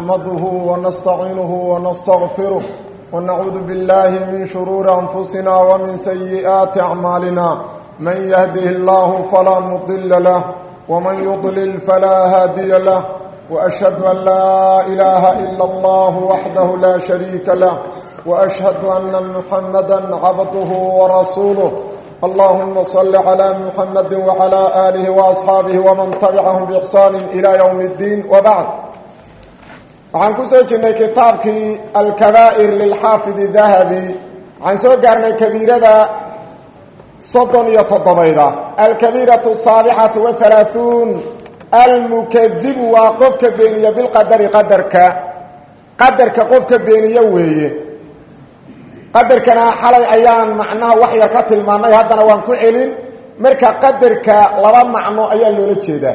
نحمده ونستعينه ونستغفره ونعوذ بالله من شرور أنفسنا ومن سيئات أعمالنا من يهده الله فلا مضل له ومن يضلل فلا هادي له وأشهد أن لا إله إلا الله وحده لا شريك له وأشهد أن محمدا عبده ورسوله اللهم صل على محمد وعلى آله وأصحابه ومن تبعهم بإحسان إلى يوم الدين وبعد waxaan ku soo jirnay kitaabkii alkabaa'ir lilxaafid dahabi waxaan soo gaarnay kabiirada soddon iyo toddobeyda alkabiiratu asaabicatu wahalaahuun almukadibu waa qofka beeniya bilqadari qadarka qadarka qofka beeniye weeye qadarkana xalay ayaan macnaha wax yar ka tilmaannay haddana waan ku celin marka qadarka laba macno ayaa loola jeedaa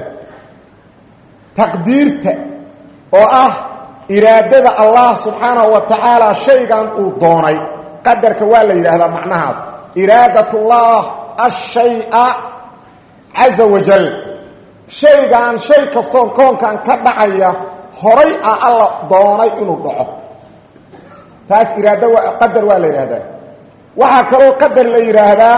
taqdiirta oo ah iraadada allah subxaanahu wa tacaala shaygan uu doonay qadarka waa la yidhaahdaa macnahaas iraadatullah ashaya caza wajal shaygan shay kastoon koonkan ka dhacaya horay ah alla doonay inuu dhaco taas iraado qadar waa la yidhaahdaa waxaa kaloo qadar la yidhaahdaa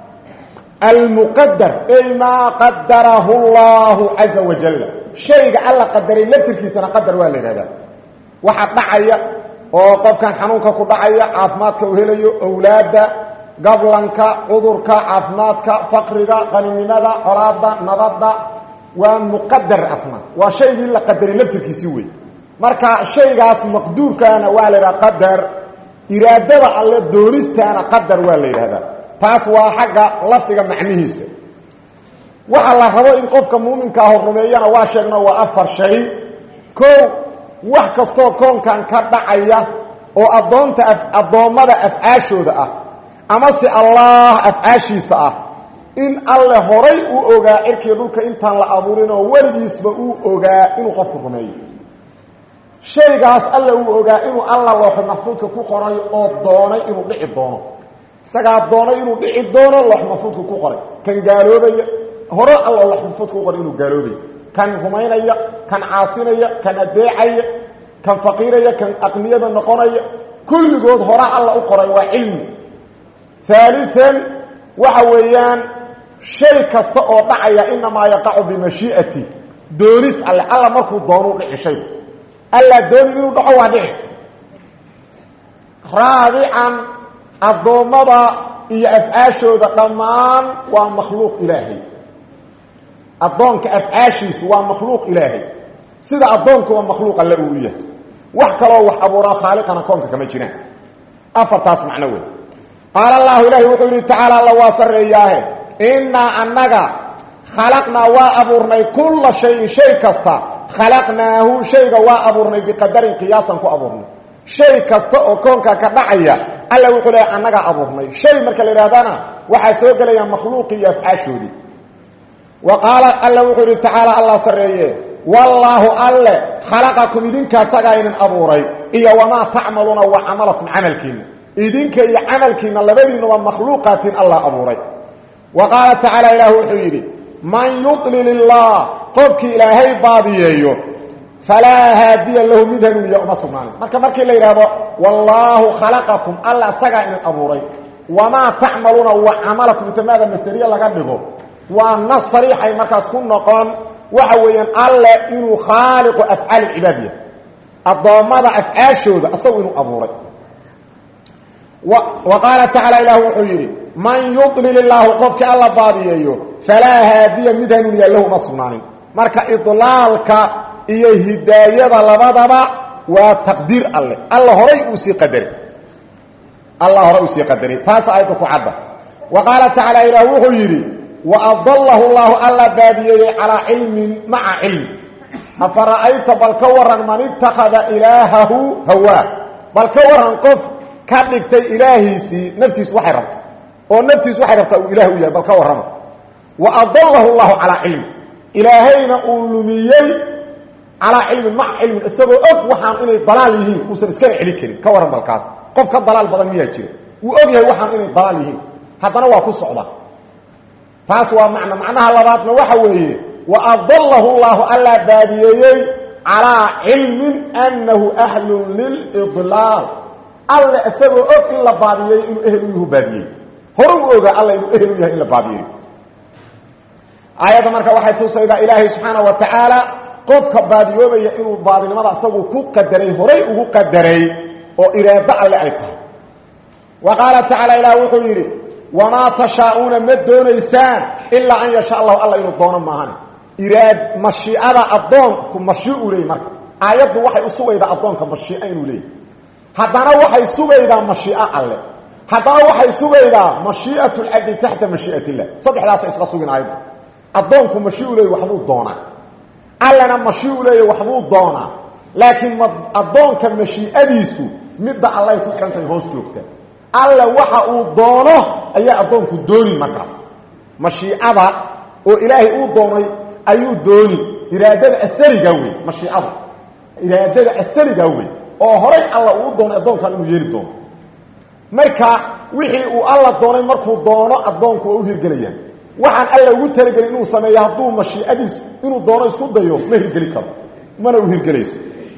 almuqadar ay maa qadarahu llahu caza wajal shayga alla qadaray laftirkiisana qadar waa la yidhahdaa waxa dhacaya oo qofkan xanuunka ku dhacaya caafimaadka uu helayo owlaadda gablanka cudurka caafimaadka faqriga qaninimada colaada nabadda waa muqadar asna waa shaygii la qadaray laftirkiisii wey marka shaygaas maqduurkaana waa la yidhaha qadar iraadada alle doonistaana qadar waa la yidhahdaa taas waa xagga lafdiga macnihiisa waxa la rabo in qofka muuminkaa rumeeyana waa sheegno waa afar shay ko wax kastoo koonkan ka dhacaya oo addoonta addoommada afcaashooda ah amase allah afcaashiisa ah in alle horay uu ogaa cirkiga dhulka intaan la abuurin oo weligiisba uu ogaa inuu qofku rumeeyo shaygaas alle uu ogaa inuu alla looxo maxfuudka ku qoray oo doonay inuu dhici doono isagaa doonay inuu dhici doono loox maxfuudka ku qoray kan gaaloobaya hore alla loox maxfuudka ku qoray inuu gaaloobaya kan rumaynaya kan caasinaya kan adeecaya kan faqiiraya kan aqniyada noqonaya kulligood hore alla u qoray waa cilmi haalian waxa weeyaan shay kasta oo dhacaya inamaa yaqacu bimashii'ati doonis alle alla markuu doonuu dhici shaygu allaa doonin inuu dhaco waa dhici raabican addoommada iyo afcaashooda dhammaan waa makhluuq ilaahay addoonka afcaashiisu waa makhluuq ilaahay sida addoonku waa makhluuq alle uu yahay wax kaloo wax abuuraa khaaliqana koonka kama jiraan afartaas macno wey qaala allahu ilaahi wuxuu yidhi tacaala alla waa sarreeyaahe innaa annaga khalaqnaa waa abuurnay kulla shayin shay kasta khalaqnaahu shayga waa abuurnay biqadarin qiyaasan ku abuurnay shay kasta oo koonka ka dhacaya alla wuxuu leehay annagaa abuurnay shay marka la yidhahdana waxaa soo gelaya makhluuqii iyo afcaashoodii wa qaala alla wuxuu yidhi tacaala allah sarreeye wallaahu alle khalaqakum idinka asagaa idin abuuray iyo wamaa tacmaluuna wa camalakum camalkiinna idinka iyo camalkiinna labadiinuba makhluuqaatiin allah abuuray wa qaala tacaala ilaah wuxuu yidhi man yudlil illaah qofkii ilaahay baadiyeeyo falaa haadiya lahu mid hanuuniya uma sugnaanin marka markii la yidhaahdo wallaahu khalaqakum alla asagaa idin abuuray wamaa tacmaluuna wa camalakum intamaada masteriya laga dhigo waa nas sariixay markaas ku noqon waxa weeyaan alle inuu khaaliqu afcaal cibaadiya addoommada afcaashooda asagu inuu abuuray wa qaala tacaala ilah wuxuu yidhi man yudlil illaahu qofkii alla baadiyeeyo falaa haadiya mid hanuuniya lahu uma sugnaanin marka idlaalka iyo hidaayada labadaba waa taqdiir alle alla horay uu sii qadaray alla horay uu sii qadaray taas aayadda ku cadda wa qaala tacaala ilah wuxuu yidhi waadalahu llahu alla baadiyeeyey calaa cilmin maca cilmi afara'ayta bal ka waran man ittakhada ilaahahu hawaa bal ka waran qof ka dhigtay ilaahiisii naftiisu waxay rabto oo naftiisu waxay rabtaa uu ilaah u yahay bal ka warrama waadalahu llahu calaa cilmin ilaahayna uu lumiyey calaa cilmin maca cilmin isagoo og waxaan inay dalaal yihiin uusan iskana celin karin ka waran balkaas qof ka dalaal badan miyaa jira wuu og yahay waxaan inay dalaal yihiin haddana waa ku socda taas waa macno macnaha labaadna waxa weeye wa adalahu llaahu allaa baadiyeeyey calaa cilmin annahu ahlun lilidlaal alle isagoo og in la baadiyey inuu ehel u yahu baadiyey hore u ogaa alla inuu ehel u yahay in la baadiyeyo aayadda marka waxay tusaydaa ilaahay subxaana wa tacaala qofka baadiyoobaya inuu baadinimada isagu ku qadaray horay ugu qadaray oo iraado alle ay tahay wa qaala tacaala ilaah wuxuu yidhi wamaa tashaa'uuna ma doonaysaan ilaa an yasha allahu alla inuu doono maahane iraad mashiicada addoonku mashiiu leeyay marka aayaddu waxay u sugaydaa addoonka mashiica inuu leeyay haddana waxay sugaydaa mashiico alle haddana waxay sugaydaa mashii'at lcabdi taxta mashii'at illah saddexdaasa isla sugin aayaddu addoonku mashiiu leeyay waxbuu doonaa allena mashiiu leeyay waxbuu doonaa laakiin ma addoonka mashiicadiisu midda allay ku xidhan tahay hoos joogta alle waxa uu doono ayaa addoonku doonin markaas mashiicada oo ilaahay uu doonay ayuu doonin iraadada asaligaa wey mashiicadu iraadada asaligaa wey oo horay alla uu doonay addoonkan inuu yeeli doono marka wixii uu alla doonay markuu doono addoonku waa u hirgelayaan waxaan alla ugu talagelin inuu sameeyo hadduu mashiicadiis inuu doono isku dayo ma hirgeli karo mana u hirgelayso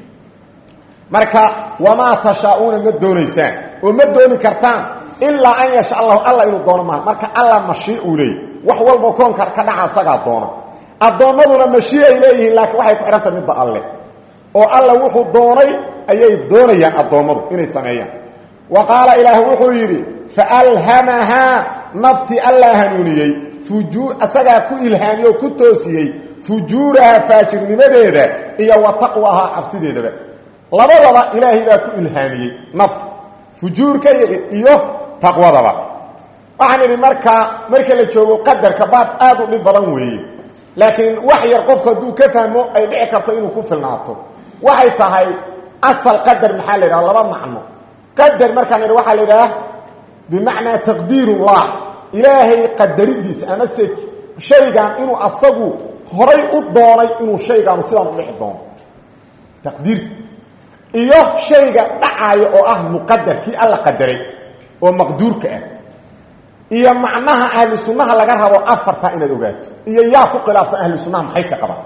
marka wamaa tashaa'uuna ma doonaysaan oo ma dooni kartaan ilaa an yasha allahu alla inuu doono maaha marka alla mashii uu leeyay wax walba koonka ka dhaca asagaa doona addoommaduna mashii ay leeyihiin laakiin waxay ku xidhanta midda alle oo alla wuxuu doonay ayay doonayaan addoommadu inay sameeyaan wa qaala ilaah wuxuu yidhi faalhamahaa naftii allaa hanuuniyey fujuu asagaa ku ilhaamiyey oo ku toosiyey fujuuraha faajirnimadeeda iyo wa taqwahaa cabsideedaba labadaba ilaahay baa ku ilhaamiyey nafta fujuurka iyo taqwadaba waxaan idhi markaa marka la joogo qadarka baab aad u dhib badan weeye laakiin wax yar qofku hadduu ka fahmo ay dhici karto inuu ku filnaato waxay tahay asal qadar maxaa la yidhaha laba macno qadar markaan idhi waxaa la yidhaha bimacnaa taqdiirullah ilaahay qadaridiisa amase shaygan inuu asagu horay u doonay inuu shaygaanu sidaan u dhici doono taqdiirta iyo shayga dhacaayo oo ah muqadar kii alla qadaray oo maqduurka ah iyo macnaha ahlu sunnaha laga rabo afarta inaad ogaato iyo yaa ku khilaafsan ahlu sunnaha maxayse qabaan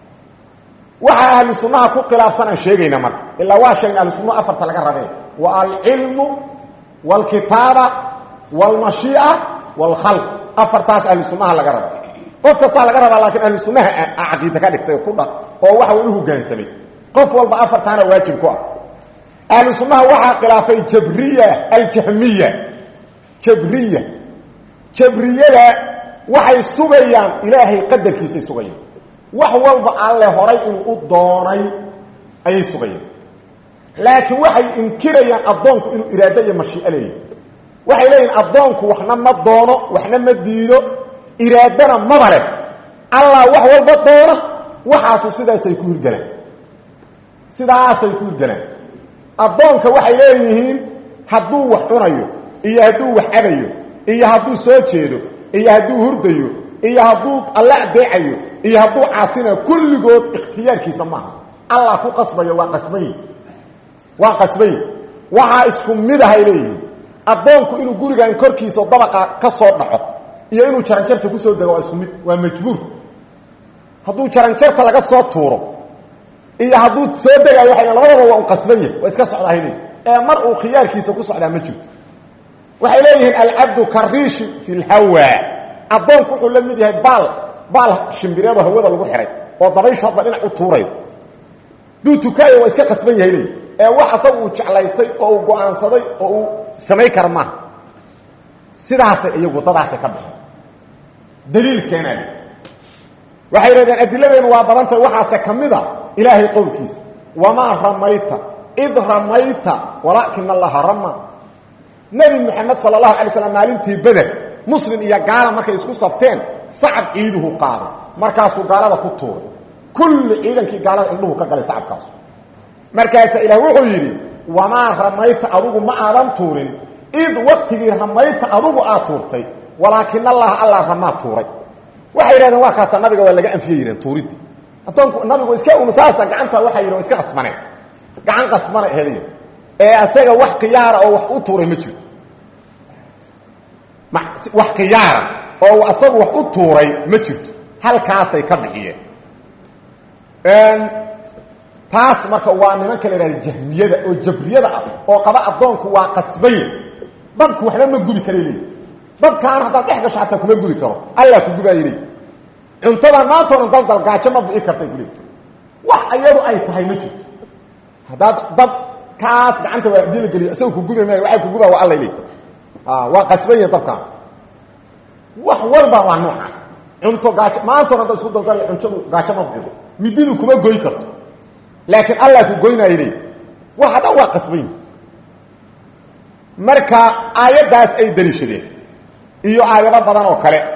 waxaa ahlu sunnaha ku khilaafsan aan sheegayna marka ilaa waa sheegna ahlu sunnaha afarta laga rabee wa alcilmu wاlkitaaba wاlmashiica wاlkhalq afartaas ahlu sunnaha laga rabo qof kastaa laga rabaa laakiin ahlu sunnaha caqiida ka dhigtay ku dhaq oo waxa u hogaansamay qof walba afartaana waajib ku ah ahlu sunnaha waxaa khilaafay jabriya aljahmiya jabriya jabriyada waxay sugayaan ilaahay qadarkiisay sugayaan wax walba alle horay inuu u doonay ayay sugayaan laakiin waxay inkirayaan addoonku inuu iraado iyo mashiico leeyahy waxay leeyihin addoonku waxna ma doono waxna ma diido iraadana maba leh allah wax walba doona waxaasu sidaasay ku hirgalaan sidaasay ku hirgalaan addoonka waxay leeyihiin hadduu wax cunayo iyo hadduu wax cabayo iyo hadduu soo jeedo iyo hadduu hurdayo iyo hadduu alle adeecayo iyo hadduu caasinayo kulligood ikhtiyaarkiisa maaha allah ku qasbayo waa qasbayi waa qasbayi waxaa isku midahay leeyihiin addoonku inuu gurigan korkiisa dabaqa ka soo dhaco iyo inuu jaranjarta kusoo dego waa isku mid waa majbuur hadduu jaranjarta laga soo tuuro iyo hadduu soo degayo waay labadaba waa un qasban yahay waa iska socdahay leeyihi ee mar uu khiyaarkiisa ku socdaa ma jirto waxay leeyihiin alcabdu kariishi fi lhawa addoonku wuxuu la mid yahay baal baal shimbireedoo hawada lagu xihay oo dabayshu hadba dhinac u tuurayo duu tukaayo waa iska qasban yahay leeyihi ee wax asaga uu jeclaystay oo uu go-aansaday oo uu samayn kara maaha sidaasay iyagu dadaasay ka baxeen daliil keenaay waxay yidhahdeen adiladeenu waa badantahay waxaase ka mida ilaahay qowlkiisa wamaa ramayta id ramayta walaakina allaha rama nebi moxamed sala allahu alay slam maalintii beder muslim iyo gaala markay isku safteen sacab ciiduhu qaaday markaasuu gaalada ku tuuray kulli ciidankii gaalada indhuhu ka galay sacabkaasu markaasaa ilaah wuxuu yidhi wamaa ramayta adugu ma aadan tuurin id waqtigii ramayta adugu aad tuurtay walaakin allaha alla ramaa tuuray waxay yidhahdeen waa kaasa nabiga waa laga anfiye yidheen tuuridii addoonku nabigu iska umsaasa gacanta waxay yidhn iska qasbaneen gacan qasbana heliya ee asaga wax khiyaara oo wax u tuuray ma jirto wax khiyaara oo asagu wax u tuuray ma jirto halkaasay ka bixiyeen taas marka waa nimanka la ihahda jahmiyada oo jabriyada ah oo qaba addoonku waa qasbay dabku waxba ma gubi kara leey dabkaan haddaad dhex gasho xataa kuma gubi karo allah ku gubaaya leey cuntadan maantoonan daldal gaajo ma bi'i kartay ku leey wax iyadu ay tahay ma jirto haddaad dab kaas gacanta waa hadii la geliyo isaga ku gubi maayo waxay ku gubaa waa alla leey waa qasbaya dabkaan wax walba waa noocaas cunto gaajo maantoona haddaad isku dalgalay cuntadu gaajo ma bixido mididu kuma goy karto laakiin allah ku goynaayo leey waxa dhan waa qasban yihi marka aayaddaas ay daliishadeen iyo aayado badan oo kale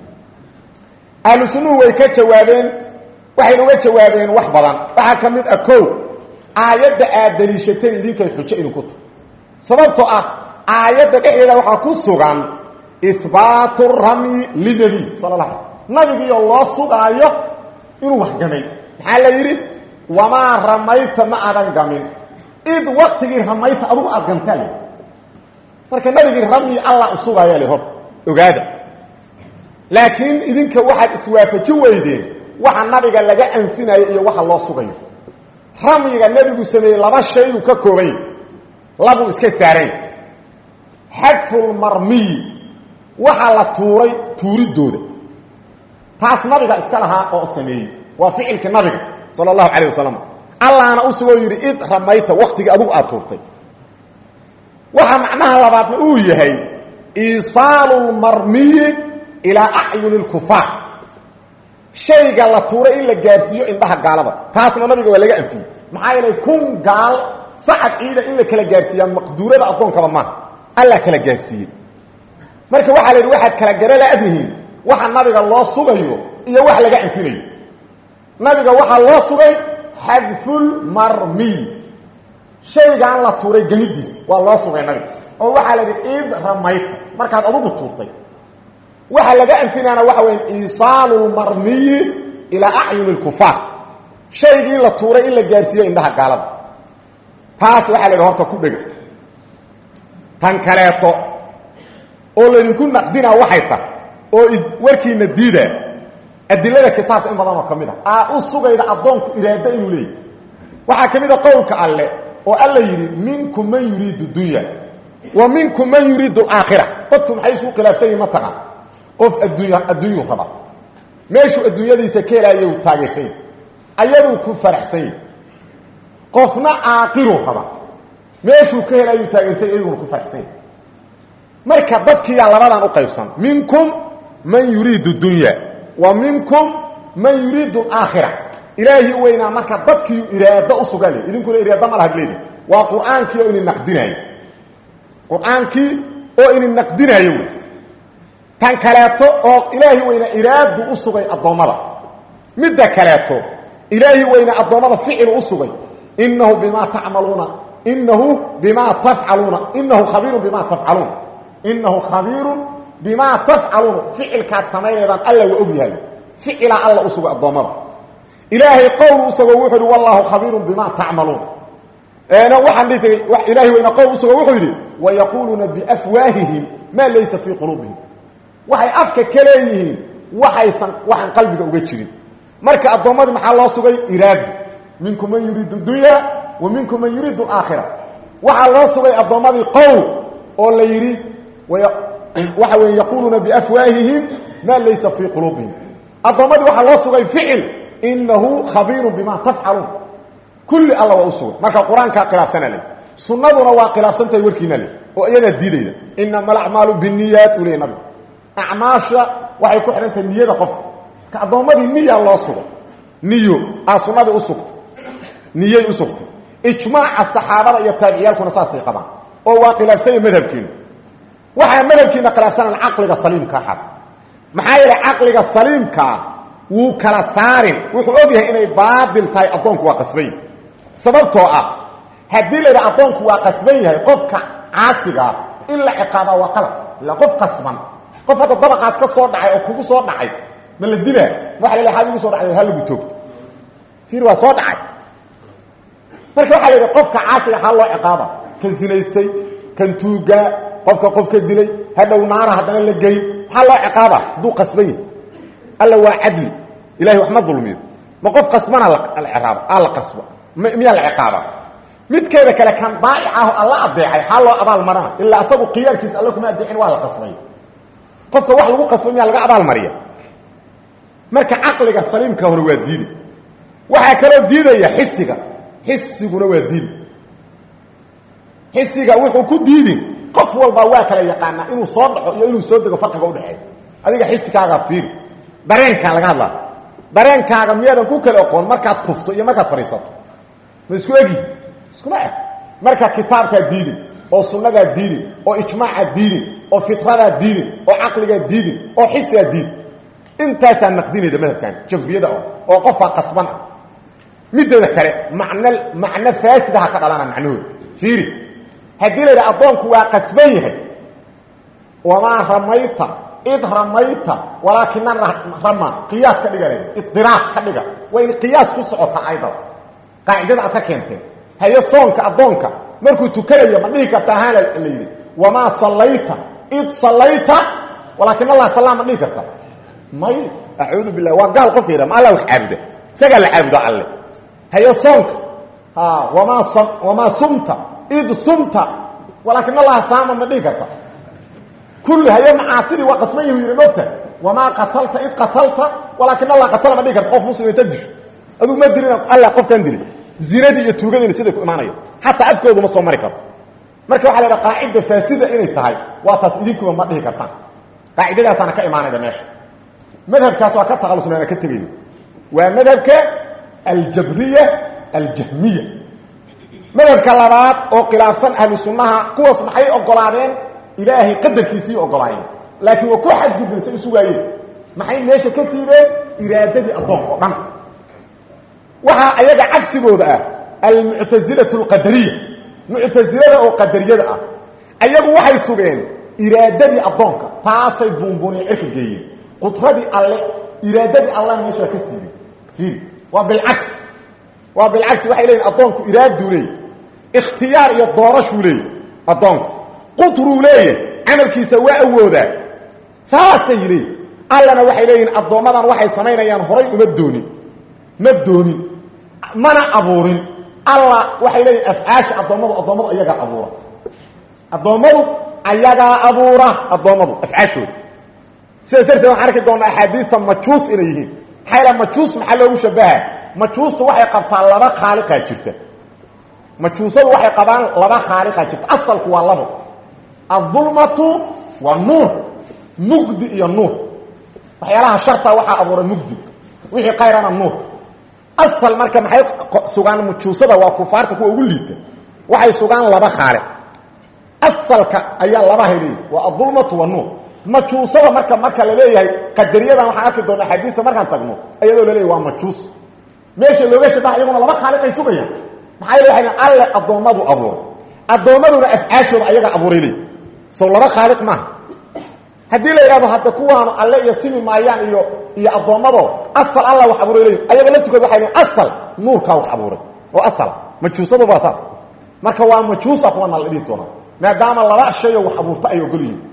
ahlu sunnuhu way ka jawaabeen waxayna uga jawaabeen wax badan waxaa ka mid ah kow aayadda aad daliishateen idinkay xujo idinku tahay sababtoo ah aayadda dhexdeeda waxaa ku sugan ihbaatu ramyi linebiy sala la ala nabigiioo loo sugaayo inuu wax gamay maxaa la yidhi wamaa ramayta ma aadan gamin id waktigii ramayta adugu aad gantaa le marka nabigii ramyi allah u sugaaya le horta ogaada laakiin idinka waxaad iswaafaji weydeen waxa nabiga laga anfinayo iyo waxa loo sugayo ramyiga nebigu sameeyey laba shaybuu ka koobany labuu iska saarayn xadfulmarmiyi waxaa la tuuray tuuridooda taas nabiga iska lahaa oo sameeyey waa ficilkii nabiga sala allahu calayh wasalam allahna u sugoo yidhi id ramayta waktigii adugu aad tuurtay waxaa macnaha labaadna uu yahay iisaalu lmarmiyi ilaa acyuni lkufaar shayga la tuuray in la gaadhsiiyo indhaha gaalada taasna nabiga waa laga anfiyey maxaa yeelay kun gaal sacad ciida in la kala gaadhsiiyaa maqduurada addoonkaba maaha alla kala gaadhsiiyey marka waxaa la yidhi waxaad kala gara la-dihiin waxa nabiga loo sugayo iyo wax laga anfinayo nabiga waxaa loo sugay xadfulmarmiy shaygaan la tuuray gelidiis waa loo sugay nabiga oo waxaa la yidhi id ramayta markaad adugu tuurtay waxa laga anfinaana waxa weya iisaalu lmarmiyi ilaa acyuni lkufaar shaygii la tuuray in la gaarsiiyo indhaha gaalada taas waxaa la yidhi horta ku dhega tan kaleeto oo laydinku naqdinaa waxay tahay oo warkiina diidaa adilada kitaabka in badan oo ka mid a aa u sugayda addoonku iraado inuu leeyahy waxaa ka mid a qowlka alle oo alla yidhi minkum man yuriidu dunya wa minkum man yuriidu alaakhira dadku maxay isugu khilaafsan yihin ma taqaan qof adduunya adduunyuu raba meeshuu adduunyadiisa ka helaayo u taageersan yahy ayaduu ku faraxsan yahy qofna aakiruu raba meeshuu ka helaayuu taageersan yahy iyaguna ku faraxsan yahy marka dadkiiyaa labadan u qaybsan minkum man yuriidu dunya wa minkum man yuriidu alaakhira ilaahi weynaa marka dadkiiu iraado u sugan leh idinkuna iraado ma lahad leedi waa qur-aankii oo idin naqdinaayo qur-aankii oo idin naqdinaayo wey tan kaleeto oo ilaahi weynaa iraadu u sugay addoommada midda kaleeto ilaahi weynaa addoommada ficilu u sugay inahu bimaa tacmaluuna inahu bimaa tafcaluuna inahu khabiirun bimaa tafcaluun inahu khabiirun bimaa tafcaluuna ficilkaad samaynaydaan alla waa og yahay ficilaa alla u sugay addoommada ilaahay qowl usagoo wuxuu yidhi wallaahu khabiirun bimaa tacmaluun eena waxaan dhihi tagay ilaahay weyna qowl usagoo wuxuu yidhi wayaquuluuna biafwaahihim maa laysa fii quluubihim waxay afka ka leeyihiin waxaysan waxaan qalbiga uga jirin marka addoommadii maxaa loo sugay iraado minkum man yuriidu dunya wa minkum man yuriidu alaakhira waxaa loo sugay addoommadii qowl oo la yidhi waxa weeye yaquuluuna biafwaahihim maa laysa fii quluubihim addoommadii waxaa loo sugay ficil inahu khabiirun bima tafcaluun kulli alla waa u sugay marka qur-aankaa khilaafsana le sunnaduna waa khilaafsantahay warkiina le oo iyadaa diidayda inama alacmaalu biniyaat uu leey nabigu acmaasha waxay ku xidhan tahay niyada qofka ka addoommadii niya loo sugay niyo aa sunnadii u sugtay niyay u sugtay ijmaaca saxaabada iyo taabiciyaalkuna saasay qabaan oo waa khilaafsanya madhabkiina waxaa madhabkiina khilaafsanaan caqliga saliimkaa xad maxaa yeelay caqliga saliimkaa wuu kala saarin wuxuu og yahay inay baadil tahay addoonku waa qasban yahay sababtoo ah haddii la yidhaha addoonku waa qasban yahay qofka caasigaa in la ciqaabaa waa qalab ila qof qasban qof hadda dabaqaas ka soo dhacay oo kugu soo dhacay ma la dilaa waxa la lehay had igu soo dhacday ha lagu toogto fiir waa soo dhacay marka waxaa la yidhi qofka caasiga ha loo ciqaaba kan sinaystay kan tuugaa qofka qofka dilay hadhow naara haddana la geyn maxaa loo ciqaaba hadduu qasban yahay alla waa cadli ilahay wax ma dulmiyo ma qof qasbana la ciraabo aa la qasba miyaa la ciqaaba midkeeda kale kan daa'ic ah oo alla adeecay xaa loo abaal marana ilaa asagu khiyaarkiisa alla kuma adeecin waa la qasbay qofka wax lagu qasbay miyaa laga abaal mariya marka caqliga saliimka hore waa diidi waxaa kaloo diidaya xisiga xisiguna waa diidi xisiga wuxuu ku diidin qof walbaa waa kala yaqaanaa inuu soo dhaco iyo inuu soo dego farqiga udhexeeya adiga xisigaagaa fiiri dareenkaa laga hadlaa dareenkaaga miyaadan ku kala oqoon markaad kufto iyo markaad fadhiisato ma isku egi iskuma eg marka kitaabkaa diidin oo sunnadaa diidin oo ijmaaca diidin oo fitradaa diidin oo caqligaa diidin oo xisigaa diidin intaasaa naqdinayda madhabkan jafriyada oo oo qofaa qasban ah mideeda kale macno macno faasidaha ka dhalana macnahooda fiiri haddii la yidhaha addoonku waa qasban yahay wamaa ramayta id ramayta walaakina rama qiyaas ka dhiga idiraaq ka dhiga waa in qiyaas ku socota aydada qaacidada aad ka keenteen haye soonka addoonka markuu tukanayo ma dhihi karta ahaan la yidhi wamaa sallayta id sallayta walaakin allah sallaa ma dhihi karta may acuudu bilah waa gaal qofka yidha ma alla wax caabuda isagaa la caabudo alle haye soonka wamaa wamaa sumta id sumta walaakin allaha saama ma dhihi karta kulli haye macaasidii waa qasman yahu yidhi mogta wamaa qatalta id qatalta walaakin allah qatala ma dhihi karta qof muslim inta disho adugu ma dilin alla qofkan dilay zinadii iyo tuugadiina siday ku imaanaya xataa afkoodu ma soo mari karo marka waxa la idhaha qaacida faasida inay tahay waa taas idinkuba ma dhihi kartaan qaacidadaasaana ka imaanayda meesha madhabkaas waa ka taqalusnaana ka tegayno waa madhabka aljabriya aljahmiya madhabka labaad oo khilaafsan ahlu sunnaha kuwaas maxay ogolaadeen ilaahay qadarkiisii ogolaayeen laakiin waa ku xadgudbeen say isu waayeen maxay meesha ka siideen iraadadii addoonka oo dhan waxaa ayaga cagsigooda ah almuctasilatu alqadariya muctasilada oo qadariyada ah ayagu waxay sugeen iraadadii addoonka taasay buunbuuniya cirka geeyeen qudradii alle iraadadii alla meeshaa ka siibay fiiri waa bilcagsi waa bilcagsi waxay leeyihin addoonku iraaduu leeyay ikhtiyaar iyo doorashuu leeyay addoonku qutruu leeyahy camalkiisa waa awoodaa saasay leeyihin allana waxay leeyihin addoommadan waxay samaynayaan horay uma doonin ma doonin mana abuurin alla waxay leeyihin afcaasha addoommadu addoommadu ayagaa abuura addoommadu ayagaa abuura addoommadu afcaashooda sidaas darteed waxaan arki doonaa axaadiista majuus inay yihiin maxaa yal majuus maxaa loogu shabaha majuustu waxay qabtaa laba khaaliqaa jirta majuusadu waxay qabaan laba khaaliqaa jirta asalku waa labo adulmatu waa nuur mugdi iyo nuur waxyaalaha sharta waxaa abuuray mugdi wixii kayrana nuur asal marka maxay sugaan majuusada waa kufaarta kuwa ugu liita waxay sugaan laba khaaliq asalka ayaa laba heleey waa adulmatu waa nuur majuusada marka marka la leeyahay qadariyadan waxaan arki doona xadiista markaan tagno ayadoo laleeyahy waa majuus meesha looga shabaha iyaguna laba khaaliqay sugayaan maxaa yele waxay alle addoommadu abuuray addoommaduna afcaashooda ayaga abuuray leey sow laba khaaliq maaha haddii la yidhahdo hadda kuwaanu alle iyo simi maayaan iyo iyo addoommado asal alla wax abuuray leey ayaga laftukood waxay leeyiin asal nuurkaa wax abuuray oo asala majuusadu waa saas marka waa majuusa kuwana la dhihi doonaa maadaama laba shayoo wax abuurta ay ogol yihiin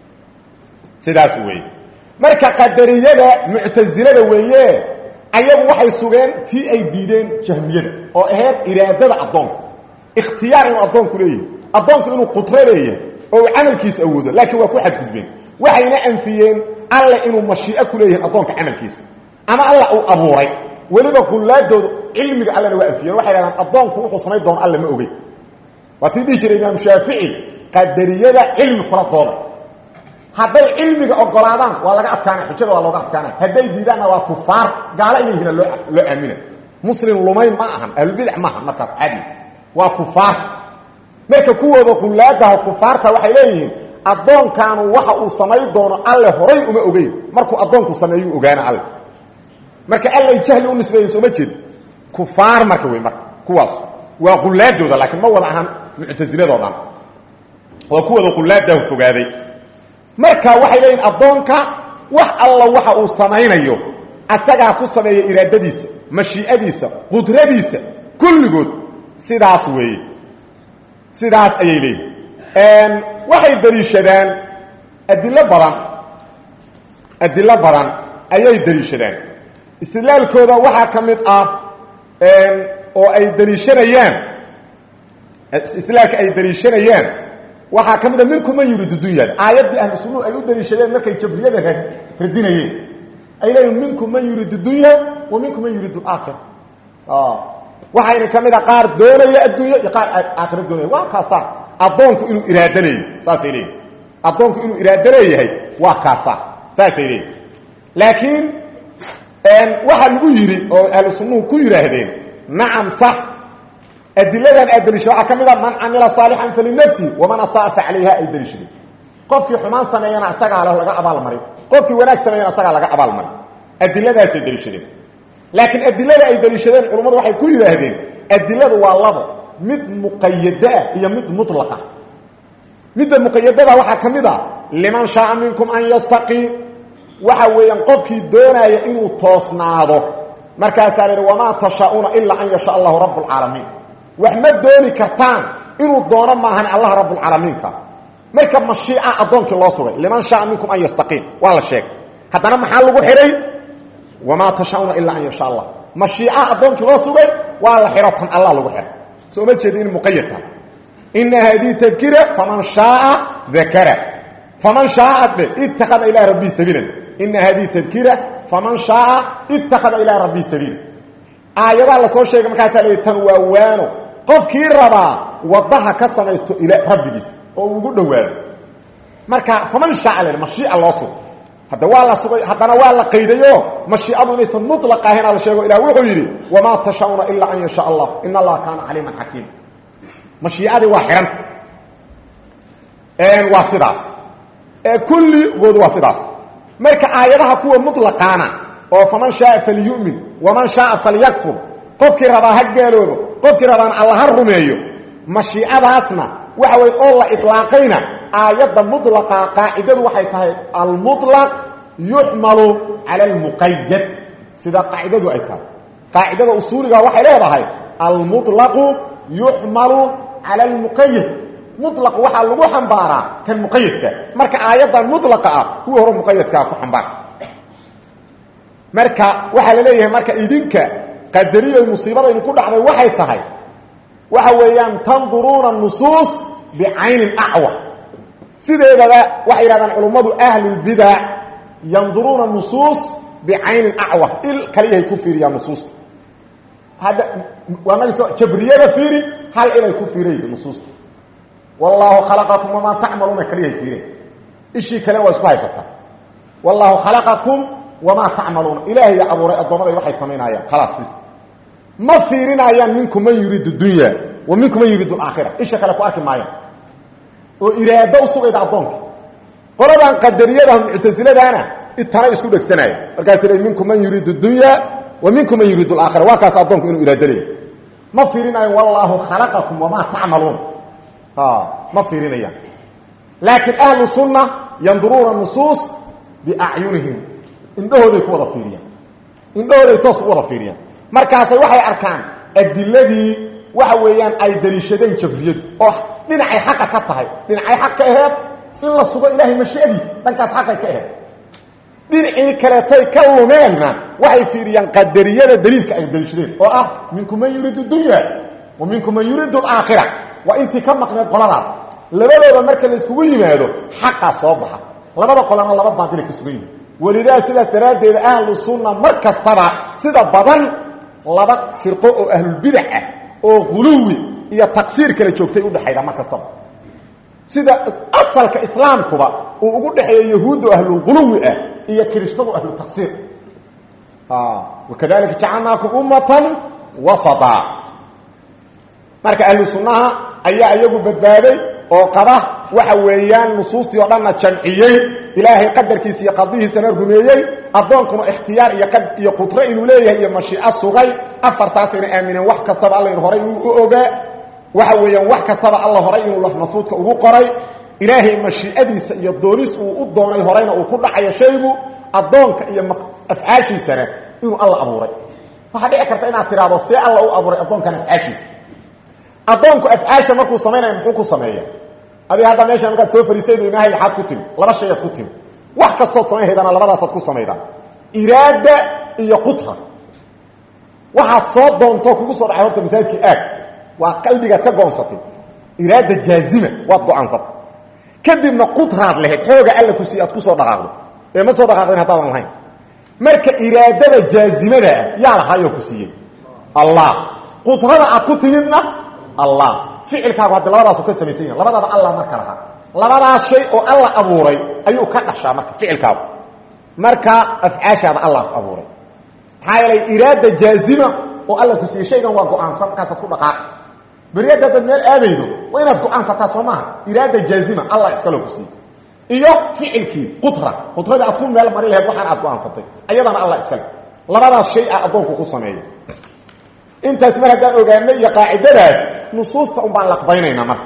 sidaas weeye marka qadariyada muctasilada weeye ayagu waxay sugeen tii ay diideen jahmiyada oo ahayd iraadada addoonka ikhtiyaar inuu addoonku leeyahay addoonku inuu qudro leeyahay oo uu camalkiisa awoodo laakiin waa ku xadgudbeen waxayna anfiyeen alle inuu mashii'o ku leeyahay addoonka camalkiisa ama alla uu abuuray weliba qullaadooda cilmiga allena waa anfiyeen waxay dhahdaan addoonku wuxuu samayn doono alle ma ogey waa tii dhihi jiray imaamu shaafici qadariyada cilmi kula dooda hadday cilmiga ogolaadaan waa laga adkaana xujada waa looga adkaana hadday diidaanna waa kufaar gaalo inay yihiin loo loo aamina muslim lumayn ma ahan ahlulbidac maaha markaas caadi waa kufaar marka kuwooda qullaadaha kufaarta waxay leeyihiin addoonkaanu waxa uu samayn doono alle horay uma ogeyn markuu addoonku sameeyuu ogaana alle marka allay jahli u nisbeeyen sooma jeedi kufaar marka wey marka kuwaas waa qullaadooda laakiin ma wada ahan muctasiladoodan waa kuwooda qullaadahu fogaaday marka waxay leeyihin addoonka wax alla waxa uu samaynayo asagaa ku sameeya iraadadiisa mashii'adiisa qudradiisa kulligood sidaas weeye sidaas ayay leeyihin waxay daliishadaan adilo badan adilo badan ayay daliishadaan istidlaalkooda waxaa ka mid ah oo ay daliishanayaan islaamka ay daliishanayaan waxaa ka mid a minkum man yuriidu dunyada aayaddii ahlu sunnuhu ay u daliishadeen markay jabriyada radinayeen ay leeyihin minkum man yuriidu dunya wa minkum man yuriidu aakhira waxayna ka mid a qaar doonaya adduunya iyo qaar aakhira doonaya waa kaasaa addoonku inuu iraado leeyahy saasay leeyihin addoonku inuu iraado leeyahay waa kaasaa saasay leeyihin laakiin waxaa lagu yidhi oo ahlu sunnuhu ku yidhaahdeen nacam sax adiladan aad daliisha waxaa ka mid a man camila saalixan falinafsihi waman asaa fa calayha ay daliishadeen qofkii xumaan sameeyana isagaa le laga abaalmarin qofkii wanaag sameeyana isagaa laga abaalmarin adiladaasay daliishadeen laakiin adilada ay daliishadeen culummadu waxay ku yidhaahdeen adiladu waa labo mid muqayadaa iyo mid mulaqa midda muqayadada waxaa ka mid a liman shaaa minkum an yastaqiim waxa weeyaan qofkii doonaya inuu toosnaado markaasaa la yidhi wamaa tashaa'uuna ilaa an yasha allahu rabb lcaalamiin wax ma dooni kartaan inuu doono maahan allah rabbulcaalamiinka marka mashiica addoonkii loo sugay liman shaaa minkum an yastaqiim waa la sheegay haddana maxaa lagu xidhay wamaa tashaa'uuna ilaa an yasha allah mashiica addoonkii loo sugay waa la xidho tan allah lagu xidhay soo ma jeedi in muqayad tahay ina haadihi tadkira faman shaaa dakara faman shaaa dhe ittakhada ilaa rabbii sabiilan ina haadihi tadkira faman shaaa ittakhada ilaa rabbii sabiila aayadaa la soo sheegay markaasaa la tan waa waano qofkii rabaa wadaha ka samaysto ila rabbigiis oo uu ugu dhowaado marka faman shaaa le mashiica loo sugo hadda waa la sugay haddana waa la qaydayo mashiicadu inaysan mulaq ahayna la sheego ilah wuxuu yidhi wamaa tashauna ilaa an yasha allah in allaha kaana caliiman xakiima mashiicadii waa xihanta waa sidaas kulligood waa sidaas marka aayadaha kuwa mulaqaana oo faman shaaa falyu'min waman shaaa falyakfur qofkii rabaa ha gaaloobo qofkii rabaana alla ha rumeeyo mashiicadaasna waxa wey oo la ilaaqayna aayadda mulaqa qaacidadu waxay tahay almulaq yuxmalu cala almuqayad sida qaacidadu ay tahay qaacidada usuuliga waxay leedahay almulaqu yuxmalu cala almuqayad mulaq waxaa lagu xambaaraa kan muqayadka marka aayaddan mulaqa ah kuwii hore muqayadkaa ku xambaar marka waxaa la leeyahay marka idinka qadariyo musiibadaynu ku dhacday waxay tahay waxa weeyaan tanduruuna nusuus bicaynin acwar sideedaba waxay yidhahdaan culummadu ahlulbidac yanduruuna nusuus bicaynin acwar il kaliyahay ku fiiriyaan nusuusta hadda waanagi soo jabriyada fiiri hal ilay ku fiirayda nusuusta wallaahu khalaqakum wamaa tacmaluuna kaliyahay fiireen ishii kalena waa isku haysataa wallaahu khalaqakum wamaa tacmaluuna ilaahay abuuray addoommaday waxay samaynayaan khalaas bis ma fiirinayaan minkum man yuriidu dunya wa minkum man yuriidu alaakhira isha kale ku arki maayaan oo iraado u sugayda addoonka qoladan qadariyada muctasiladaana itanay isku dhegsanaya markaas la minkum man yuriidu dunya wa minkum man yuriidu alaakhira waa kaas addoonku inuu iraado leeyahy ma fiirinayo wallaahu khalaqakum wamaa tacmaluun ma fiirinayaan laakiin ahlu sunna yanduruuna nusuus biacyunihim indhahooday ku wada fiiriyaan indhahooday toos u wada fiiriyaan markaasay waxay arkaan adiladii waxa weeyaan ay daliishadeen jabriyadu oo dhinacay xaqa ka tahay dhinacay xaq ka aheed in la sugo ilaahay mashiadiisa dhankaas xaqay ka aheed dhinacii kaleetay ka lumeenna waxay fiiriyaan qadariyada daliilka ay daliishadeen oo ah minkum man yuriidu dunya wa minkum man yuriidu alaakhira waa intii ka maqneed qoladaas labadooda marka la iskugu yimaado xaqaa soo baxa labada qolana laba baadilay ka sugan yihin welidaa sidaas daraaddeeda ahlu sunna mar kastaba sida badan laba firqo oo ahlulbidac ah oo guluwi iyo taqsiir kala joogtay udhexayda mar kastaba sida asalka islaamkuba uu ugu dhexeeya yahuuddu ahlulguluwi ah iyo kiristadu ahlu taqsiir wakadalika jacalnaakum ummatan wasata marka ahlu sunnaha ayaa iyagu badbaaday oo qaba waxa weeyaan nusuustii oo dhanna jamciyey ilaahay qadarkiisa iyo qadihiisana rumeeyey addoonkuna ikhtiyaar iyo iyo qudro inuu leeyahay iyo mashiico sugay afartaasayna aamineen wax kastaba alla horay inuu u ogaa waxa weeyaan wax kastaba alla horay inuu lafmafuudka ugu qoray ilaahay mashiicadiisa iyo doonis uu u doonay horeyna uu ku dhacayo shaygu addoonka iyo afcaashiisana inuu alla abuuray waxaa dhici karta inaad tidhaahdo see alla u abuuray addoonkan afcaashiisa addoonku afcaasha markuu samaynaya muxuu ku sameeya adig hadda meesha markaad soo fariisaydo imaahay axaad ku timi laba shayaad ku timi wax kastood samayn haydana labadaasaad ku samaydaa iraada iyo qutra waxaad soo doontoo kugu soo dhacay horta masaajidkii aag waa qalbigaad ka go'onsatay iraada jaazima waad go'aansatay kadibna qudraad lahayd xooga alla ku sii aad ku soo dhaqaaqdo ee ma soo dhaqaaqdin haddaadan lahayn marka iraadada jaazimada ah yaa lahaayoo ku siiyey allah qudrada aad ku timidna allah ficilkaagu haddi labadaasu ka samaysan yahin labadaba allah marka lahaa labadaas shay oo alla abuuray ayuu ka dhashaa marka ficilkaagu marka afcaashaada allah abuuray maxaa yeelay iraada jaazima oo alla ku siiyey shaygan waa go-aansan markaasaad ku dhaqaaqi beriyada dad meel aadaydo waa inaad go-aansataa soo maaha iraada jaazima allah iskaloo ku siiyey iyo ficilkii qudra qudradii aad ku meel mari lahayd waxaan aad go-aansatay ayadana allah iskale labadaas shay ah addoonku ku sameeyo intaas mar haddaan ogaanay iyo qaacidadaas nusuusta un baan laqbaynaynaa marka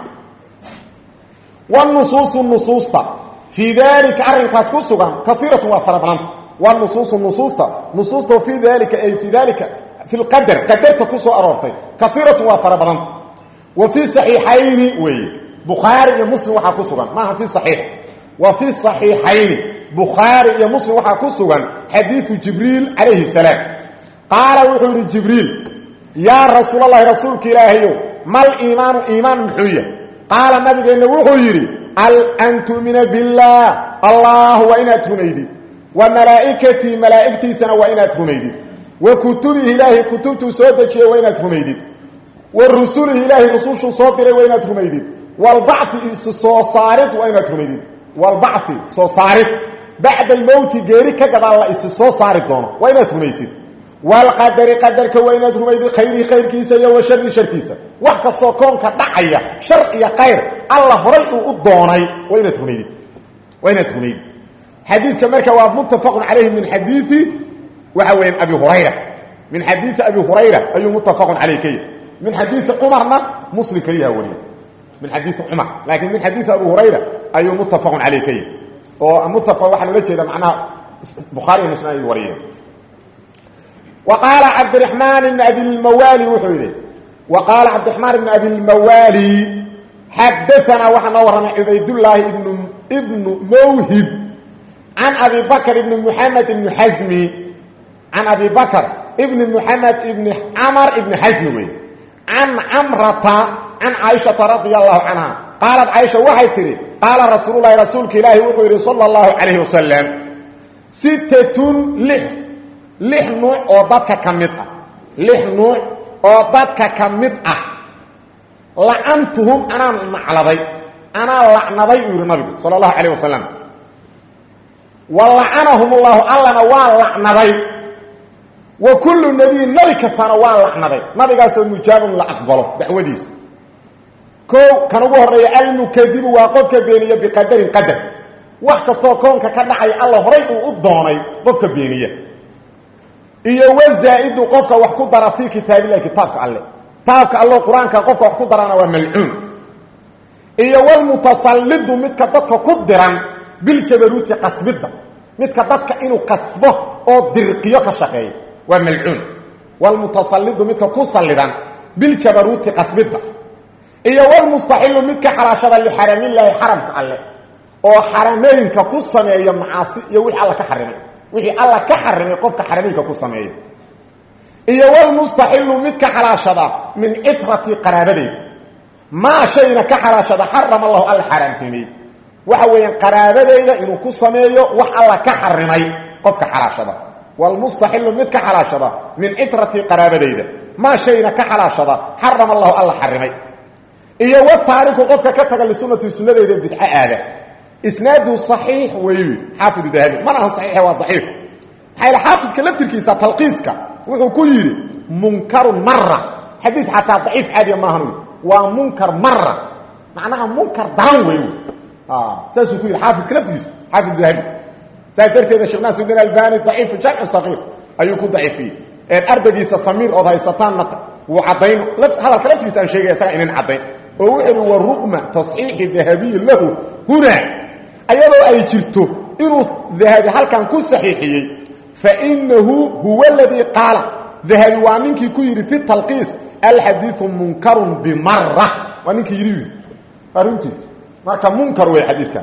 wnusuusu nusuusta fii dalika arrinkaas ku sugan kaiiratun waa fara badanta wnusuusu nusuusta nusuusta fii dalika ay fii dalika fi lqadar qadarta ku soo aroortay kaiiratun waa fara badanta wa fii saxiixayni weeye bukhaari iyo muslim waxaa ku sugan maaha fi saxiix wa fi saxiixayni bukhaari iyo muslim waxaa ku sugan xadiiu jibriil calayhi salaam qaala wuxuu yidhi jibriil yaa rasuulalahi rasuulka ilaahayow mal iimaanu iimaan muxuu yahay qaala nabigeenna wuxuu yidhi an tu'mina billaah allah waa inaad rumaydid wa malaa'ikatii malaa'igtiisana waa inaad rumaydid wa kutubihi ilaahay kutubtuu soo dejiyey waa inaad rumaydid wa rusulihi ilaahay rusushuu soo diray waa inaad rumaydid walbacfi is soo saarid waa inaad rumaydid walbacfi soo saarid bacda almowti geeri ka gadaal la isi soo saari doono waa inaad rumaysid walqadari qadarka waa inaad rumaydid khayrihi khayrkiisa iyo wa shari shartiisa wax kastoo koonka dhacaya shar iyo khayr alla horay uu u doonay waa inaad rumaydid waa inaad rumaydid xadiidka marka waa muttafaqun calayhi min xadiii waxa weeyaan abi hurayra min xadiii abi hurayra ayuu muttafaqun caleyh ka yahy min xadiii cumarna muslim keliyaha wariye min xadiii cumar laakiin min xadiii abi hurayra ayuu muttafaqun caleyh ka yahy oo muttafaq waxaa loola jeeda macnaha bukhaari iyo muslim ay wariyeen وqاaل cabdرحmaan بن abi اmawali wuxuu yidhi وqاaل cabdiرحmaan بن abi اlmawali xadaثna waxaa noo warramay cubaydالlaahi bnu mwhib can abi bakr ibn mحamed ibn xasmi can abi bakr ibn mحamed ibn camr ibn xasmi wey can camrata can caaishaةa radي الlahu canha qaalat caaisha waxay tidhi qaala rasuul lahi rasuulka ilaahi wuxuu yidhi salى الlahu عalayه wasalam sitatun lix lix nuuc oo dadka ka mid ah lix nuuc oo dadka ka mid ah lacantuhum anaan nacladay anaa lacnaday uu yidhi nabigu sala allahu calayh wasalam wa lacanahum ullahu allana waa lacnaday wa kullu nebiyin nebi kastaana waa lacnaday nabigaasoo mujaabun la aqbalo dacwadiisa kow kan ugu horreeya almukadibu waa qofka beeniya biqadarin qadar wax kastoo koonka ka dhacaya alla horay uu u doonay qofka beeniya iyo wazaa-idu qofka wax ku dara fii kitaabillahi kitaabka alle kitaabka allo qur-aanka qofka wax ku darana waa malcuun iyo walmutasallidu midka dadka ku diran biljabaruuti qasbidda midka dadka inuu qasbo oo dirqiyo ka shaqeeyo waa malcuun walmutasallidu midka ku sallidan biljabaruuti qasbidda iyo walmustaxilu midka xalaashada lixaramillaahi xaramka alle oo xarameynka ku sameeya macaasi iyo wixii alla ka xarimay wixii alla ka xarimay qofka xarameynka ku sameeya iyo walmustaxilu midka xalaashada min citrati qaraabadeyda maa shayna ka xalaashada xarama allahu alla xaaraamtinimey waxa weeyaan qaraabadeyda inuu ku sameeyo wax alla ka xarimay qofka xalaashada walmustaxilu midka xalaashada min citrati qaraabadeyda maa shayna ka xalaashada xarama allahu alla xarimay iyo wataariku qofka ka taga lisunati sunadeyda bidco aada isnaadu صaxiix wey xaafidu dahabi mana aha saxiixe waa daciif maxaa yl xaafidka laftirkiisa talqiiska wuxuu ku yidhi munkarun mara xadiid xataa daciif caadiya maahan waa munkar mara macnaha munkar daran wey saasuu ku yidhi xaafidka laftirkiisu xaafid dahabi saas darteeda sheekh naasudin albani daciifu jamcu saqiir ayuu ku daciifiyey ardaygiisa samiir ood haysataanna wuu caddayn hadalka laftirkiisa aan sheegaya isaga inan caddayn oo wuxuu ihi wa ruqma tasxiixi dahabiyi lahu huna ayadoo ay jirto inuu dahabi halkan ku saxiixiyey fainahu huwa aladii qaala dahabi waa ninkii ku yidhi fi talqiis alxadiiu munkarun bimara waa ninkii yidhi waa runtiis marka munkar wey xadiiska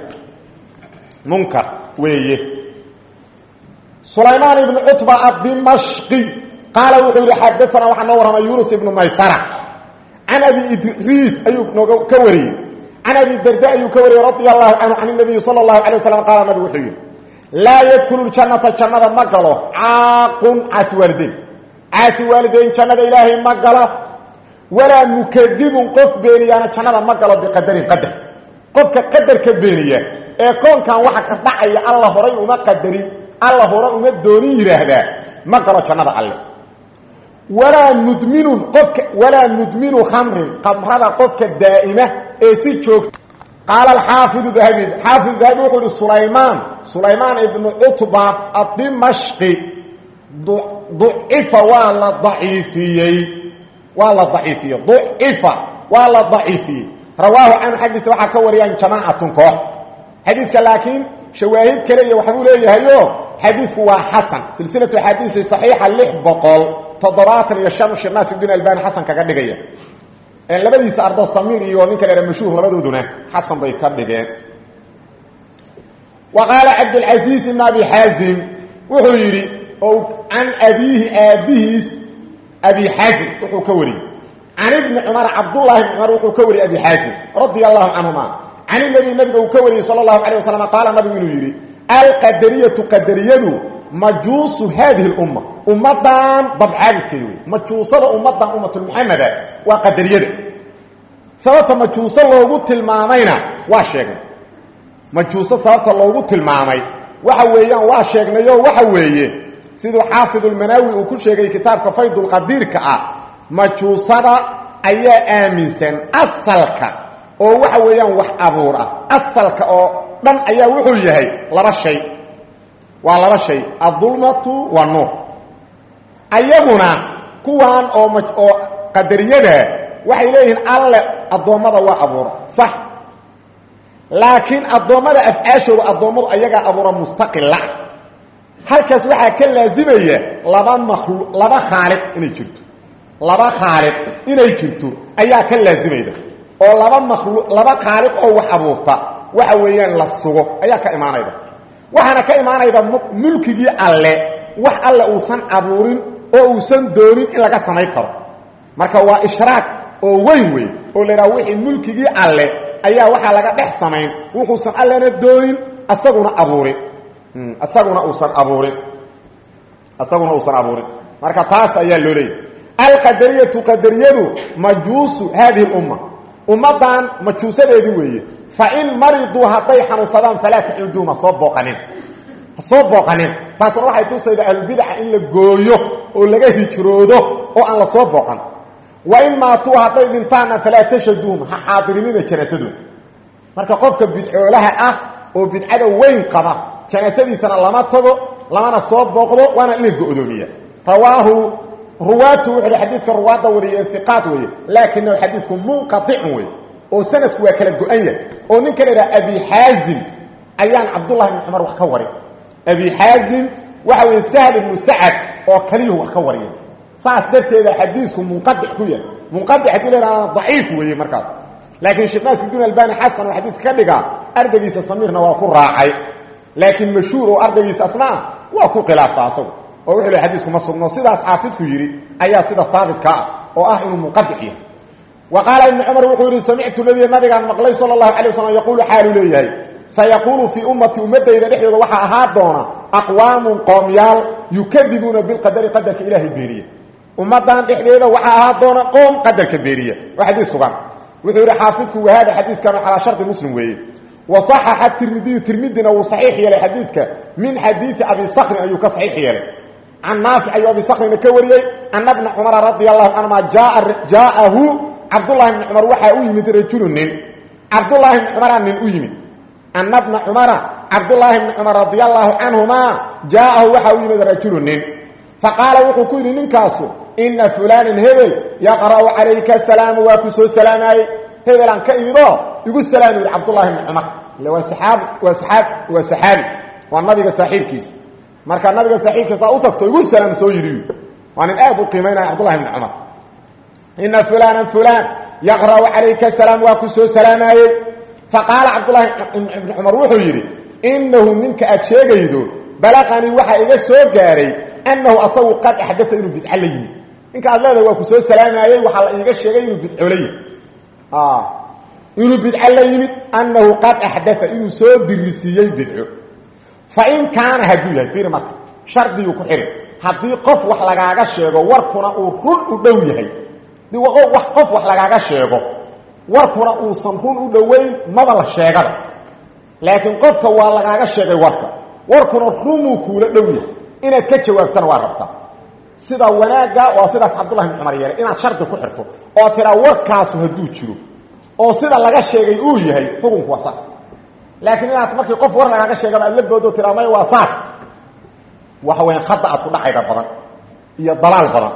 munkar weeye sulaymaan ibnu cutba adimashqi qaala wuxuu yihi xadaana waxaa noo warramay yunus ibnu maysara can abi idriis ayuu nooga ka wariyey can abi darda ayuu ka wariyey radia allahu canhu can nabiyi sala allahu alay waslam qaala nabigu wuxuu yidhi laa yadkulu ljannata jannada ma galo caaqun caasi waalideyn caasi waalideyn jannada ilaahay ma galo walaa mukadibun qof beeniyaana jannada ma galo biqadarin qadar qofka qadarka beeniya ee koonkan waxa ka dhacaya alla horay uma qadarin alla hore uma doonin yidhaahdaa ma galo jannada alle walaa mudminun qofka walaa mudminu khamrin qamrada qofka daa'ima ee si joogta qaala alxaafidu dahabi xaafidu dahabi wuxuu ihi sulaymaan sulaymaan ibnu cutba adimashqi ducifa waa la daciifiyey waa la daciifiyey ducifa waa la daciifiyey rawaahu canhu xaggiisa waxaa ka wariyaan jamaacatun koox xadiiska laakiin shawaahid kale iyo waxbuu leeyahayo xadiidku waa xasan silsilatu axaadiisi saxiixa lix boqol toddobaatan iyo shan sheekh naasir bin albani xasan kaga dhigaya labadiisa ardo samiir iyo ninka la mashhuur labadooduna xasan bay ka dhigeen wa qaala cabdilcasiis ibn abi xaazim wuxuu yidhi oo can abiihi aabbihiis abi xaazim wuxuu ka wariyey can ibni cumar cabdullahi ibni cumar wuxuu ka wariyey abi xaazim radia allahu canhuma can inabi nabiga uu ka wariyey sala allahu calay wasalam qaala nabigu inuu yidhi alqadariyatu qadariyadu majuusu haadihi lumma ummadan dabcaabudkeeda wey majuusada ummadan ummatulmuxameda waa qadariyada sababta majuuso loogu tilmaamayna waa sheegnay majuuso sababta loogu tilmaamay waxa weeyaan waa sheegnayo waxa weeye siduu xaafidulmanaawi uu ku sheegay kitaabka faydulqadiirka ah majuusada ayaa aaminsan asalka oo waxa weeyaan wax abuur ah asalka oo dhan ayaa wuxuu yahay laba shay waa laba shay adulmatu waa nuur ayaguna kuwan oo oo qadariyada waxay leeyihiin alle addoommada waa abuura sax laakiin addoommada afcaashooda addoommadu ayagaa abuura mustaqila halkaas waxaa ka laazimaya laba makhlu laba khaaliq inay jirto laba khaaliq inay jirto ayaa ka laazimayda oo laba makhlu laba khaaliq oo wax abuurta waxa weeyaan la sugo ayaa ka imaanayda waxaana ka imaanayda mulkigii alle wax alle uusan abuurin oo uusan doonin in laga samayn karo marka waa ishraaq oo weyn wey oo la idhaha wixii mulkigii alle ayaa waxaa laga dhex samayn wuxuusan allena doonin asaguna abuurin isaguna uusan abuurin isaguna uusan abuurin marka taas ayaa loo leeyay alqadariyatu qadariyadu majuusu haadihi lumma ummaddan majuusadeedii weeye fain mariduu hadday xanuunsadaan falaa tacuduum ha soo booqanin ha soo booqanin taasuna waxay tusayda ahlubidaca in la gooyo oo laga hijroodo oo aan la soo booqan wain maatuu hadday dhintaanna falaa tashaduum ha xaadirinina janaasadooda marka qofka bidcoolaha ah oo bidcada weyn qaba janaasadiisana lama tago lamana soo booqdo waana in la go-doomiya rawaahu ruwaatu wuxuu xadiidka ruwaadda wariyay iqaad weeye laakinahu xadiidku munqaicun wey oo sanadku waa kala go-an yahay oo ninka la idhaha abi xaazim ayaan cabdullahi ibni cumar wax ka warin abi xaazim waxa weeye sahl ibnu sacad oo kaliyuhu wax ka wariya saas darteeda xadiisku munqadic ku yahay munqadic haddii la idhahda daciif weeye markaas laakiin sheekh naasiduin albani xasan oo xadiiska ka dhigaa ardaygiisa samiirna waa ku raacay laakiin mashhuur oo ardaygiisa asnaa waa ku khilaafa asagu oo wuxuu le xadiisku ma sugno sidaas xaafidku yidhi ayaa sida haabitka ah oo ah inuu munqadic yahay wa qaala ibnu cumar wuxuu yidhi samictu nabiya nabigaan maqlay sala allahu calay wasalam yaquulu xaaluu leeyahay sayaquulu fii ummati ummadayda dhexdooda waxaa ahaa doona aqwaamun qoomyaal yukadibuuna bilqadari qadarka ilaahay beeriya ummadan dhexdeeda waxaa ahaa doona qoom qadarka beeriya waa xadiis sugan wuxuu yidhi xaafidku wahaada xadiiskanu calaa shardi muslim weeye wa صaxaxa tirmidiyu tirmidina wuu saxiix yeelay xadiidka min xadiidi abi sakrin ayuu ka saxiix yeelay can naafic ayuu abi sakrina ka wariyey ana bna cumara radia allahu canhuma jaa'ahu cabdullahi bni cumar waxaa u yimid rajulu nin cabdullaahi bni cumara nin u yimid ana bna cumara cabdullaahi bni cumar radia allahu canhuma jaa'ahu waxaa u yimid rajulu nin faqaala wuxuu ku yidhi ninkaasu ina fulaanan hebel yaqra'u calayka asalaama waa ku soo salaamaayey hebelaan ka imidoo igu salaami yidhi cabdullahi bni cumar ile waa saxaab waa saxaab waa saxaabi waa nabiga saaxiibkiisa marka nabiga saaxiibkiisa u tagto igu salaam soo yidhi waa nin aad u qiimaynaya cabdullahi bni cumar ina fulaanan fulaan yaqra'u calayka asalaam waa ku soo salaamaayey faqaala cabdullahi ibni cumar wuxuu yidhi inahu ninka aad sheegaydo balaqanii waxaa iga soo gaaray annahu asagu qad axdaa inuu bidco la yimid ninka aad leedahay waa ku soo salaamayey waxaa la iiga sheegay inuu bidco la yimid inuu bidco la yimid annahu qad axdaa inuu soo dirisiiyey bidco fa in kaana hadduu yahay fiiri marka shardiguu ku xihi haddii qof wax lagaaga sheego warkuna uu run u dhow yahay qof wax lagaaga sheego warkuna uusan run u dhoweyn maba la sheegada laakiin qofka waa lagaaga sheegay warka warkuna runuu kuula dhow yahay inaad ka jawaabtana waa rabtaa sida wanaagga waa sidaas cabdullahi bin cumar yeelay inaad shardi ku xirto oo tiraa warkaasu hadduu jiro oo sida laga sheegay uu yahay xukunku waa saas laakiin inaad markii qof war lagaaga sheegaba aad la boodo tiraa may waa saas waxa weyaan khada aad ku dhacayda badan iyo dalaal badan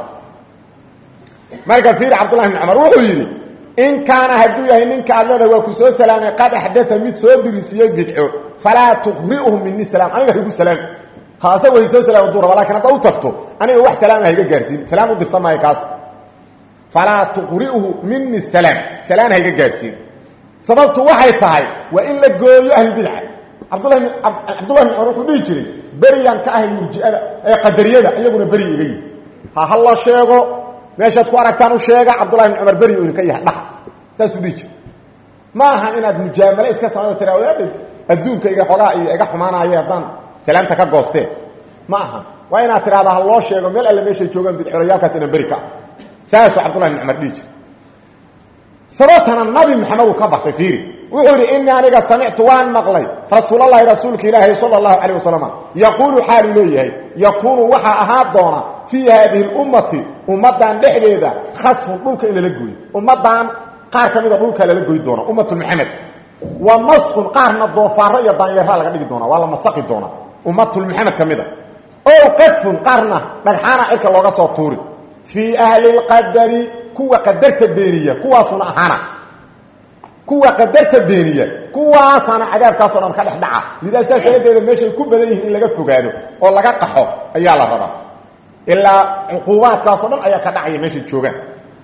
marka fiir cabdullahi bin cumar wuxuu yidhi in kaana hadduu yahay ninka aad leedahay waa ku soo salaamay qad axdaa mid soo dirisiiyey bidco falaa tuqri'uhu mini salaam aniga haygu salaam kaasa way soo salaam duu raba lakin haddaa u tagto aniga wax salaama hayga gaarsiin salaam u dirsan maayo kaas falaa tuqri'uhu mini salaam salaan hayga gaarsiin sababtu waxay tahay waa in la gooyo ahlubidca cabdulahi cabdullahi bin cumar wuxuu dhihi jiray beriyaan ka ahay murjiada ee qadariyada iyaguna beri iga yihi ha ha la sheego meeshaad ku aragtaan u sheega cabdullahi bin cumar beri u idinka yahay dhaha saasuu dhihi jiray ma ahan inaad mujaamale iska samaydo tiraa adduunka iga xogaa iyo iga xumaanaaye haddaan salaamta ka goosteen ma aha waa inaad tidhahdaa ha loo sheego meel alle meeshay joogaan bidcolayaalkaas inaan beri ka ah saasuu cabdullahi bin cumar dhihi jiray sababtana nabi maxamed uu ka bartay fiiri wuxuu yidhi inii aniga samictu waan maqlay rasuulalahi rasuulka ilaahi sala allahu calayh wasalam yaquulu xaaluu leeyahay yakuunu waxaa ahaa doona fii haadihi lummati ummaddan dhexdeeda khasfun dhulka in lala gooyo ummaddan qaar ka mida dhulka lala goy doona ummatu maxamed wa maskun qaarna doofaaro iyo daanyeeraa laga dhigi doona waa la masaqi doona ummatulmaxamed ka mida ow qadfun qaarna dhagxaana cirka looga soo tuuri fii ahli lqadari kuwa qadarta beeniya kuwaasuna ahaana kuwa qadarta beeniya kuwaasaana cadaabkaasoo dhan ka dhex dhaca lidaa saas daradeeda meeshay ku badan yihiin in laga fogaado oo laga qaxo ayaa la rabaa ilaa cuquubaadkaasoo dhan ayaa ka dhacaya meeshay joogaan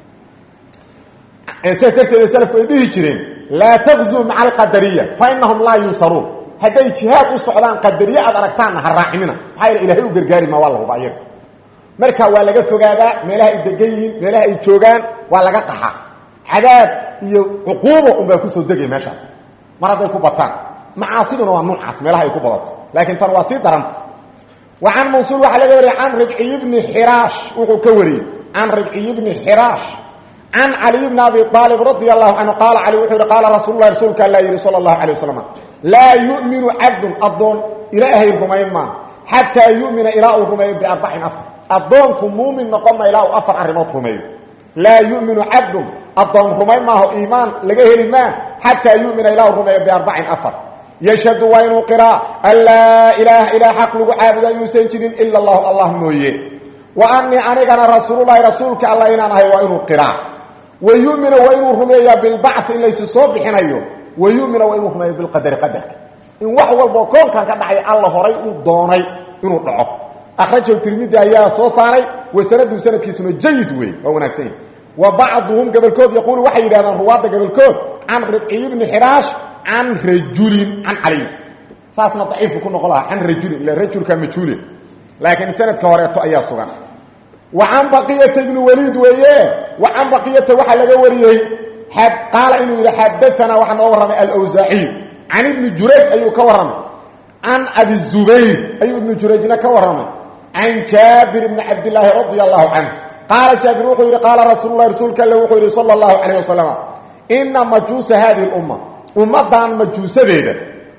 saas darteeda salafku ay dhihi jireen laa taqzuu maca alqadariya fa inahum laa yunsaruun hadday jihaad u socdaan qadariye aad aragtaanna ha raacinina maxaa yeele ilahay u gargaari maa waa la huba iyaga marka waa laga fogaadaa meelaha ay degan yihiin meelaha ay joogaan waa laga qaxa cadaab iyo cuquubo unbaa kusoo degay meeshaas mar hadday ku bataan macaasiduna waa nuucaas meelaha ay ku badato laakiin tan waa sii daranta wa can mansuur waxaa laga wariyey can ribciy bni xiraash wuxuu ka wariyey can ribciy bni xiraash can caliy bni abi aalib radia allahu canhu qaala cali wuxuu yihi qaala rasuululahi rasuulka alla yidhi sala allahu calay wasalam laa yu'minu cabdun addoon ilaahay rumayn maa xataa yu'mina ilaa uu rumeeyo biarbacin afar addoonku muumin noqonna ilaa uu afar arrimood rumeeyo laa yuminu cabdun addoon rumayn maaho iimaan laga heli maa xataa yumina ilaa uu rumeeyo biarbacin afar yashhadu waa inuu qiraa an laa ilaaha ilaa xaq lagu caabuda inuusan jirin ila allahu allah mooye wa anii anigana rasuululahi rasuulka alla inaan ahay waa inuu qiraa wa yumina waa inuu rumeeyaa bilbacthi in laysi soo bixinayo wa yumina waa inuu rumeeyo bilqadari qadarka in wax walboo koonkan ka dhacay alla horay uu doonay inuu dhaco akhrajahu tirmidi ayaa soo saaray wa sanadu sanadkiisuna jayid wey waa wanaagsan yahi wa bacduhum gobolkood yaquulu waxay yidhahdaan ruwaadda gobolkood can ribciy bni xiraash can rajulin can caliy saasna daciifu ku noqon lahaa can rajulin ila rajulka majhuule laakiin sanadka horeeto ayaa sugan wa can baqiyata ibni waliid weeye wa can baqiyata waxaa laga wariyey qaala inuu yidhi xadaanaa waxaa noo warramay alwsaaciy can ibni jurayj ayuu ka warramay can abi zubayr ayuu ibnu jurayjna ka warramay can jaabir bni cabdilaahi radia allahu canh qaala jaabir wuxuu yidhi qaala rasuulu lahi rasuulka alle wuxuu yidhi sala allahu calayh wasalam ina majuusa hadihi lumma ummaddan majuusadeeda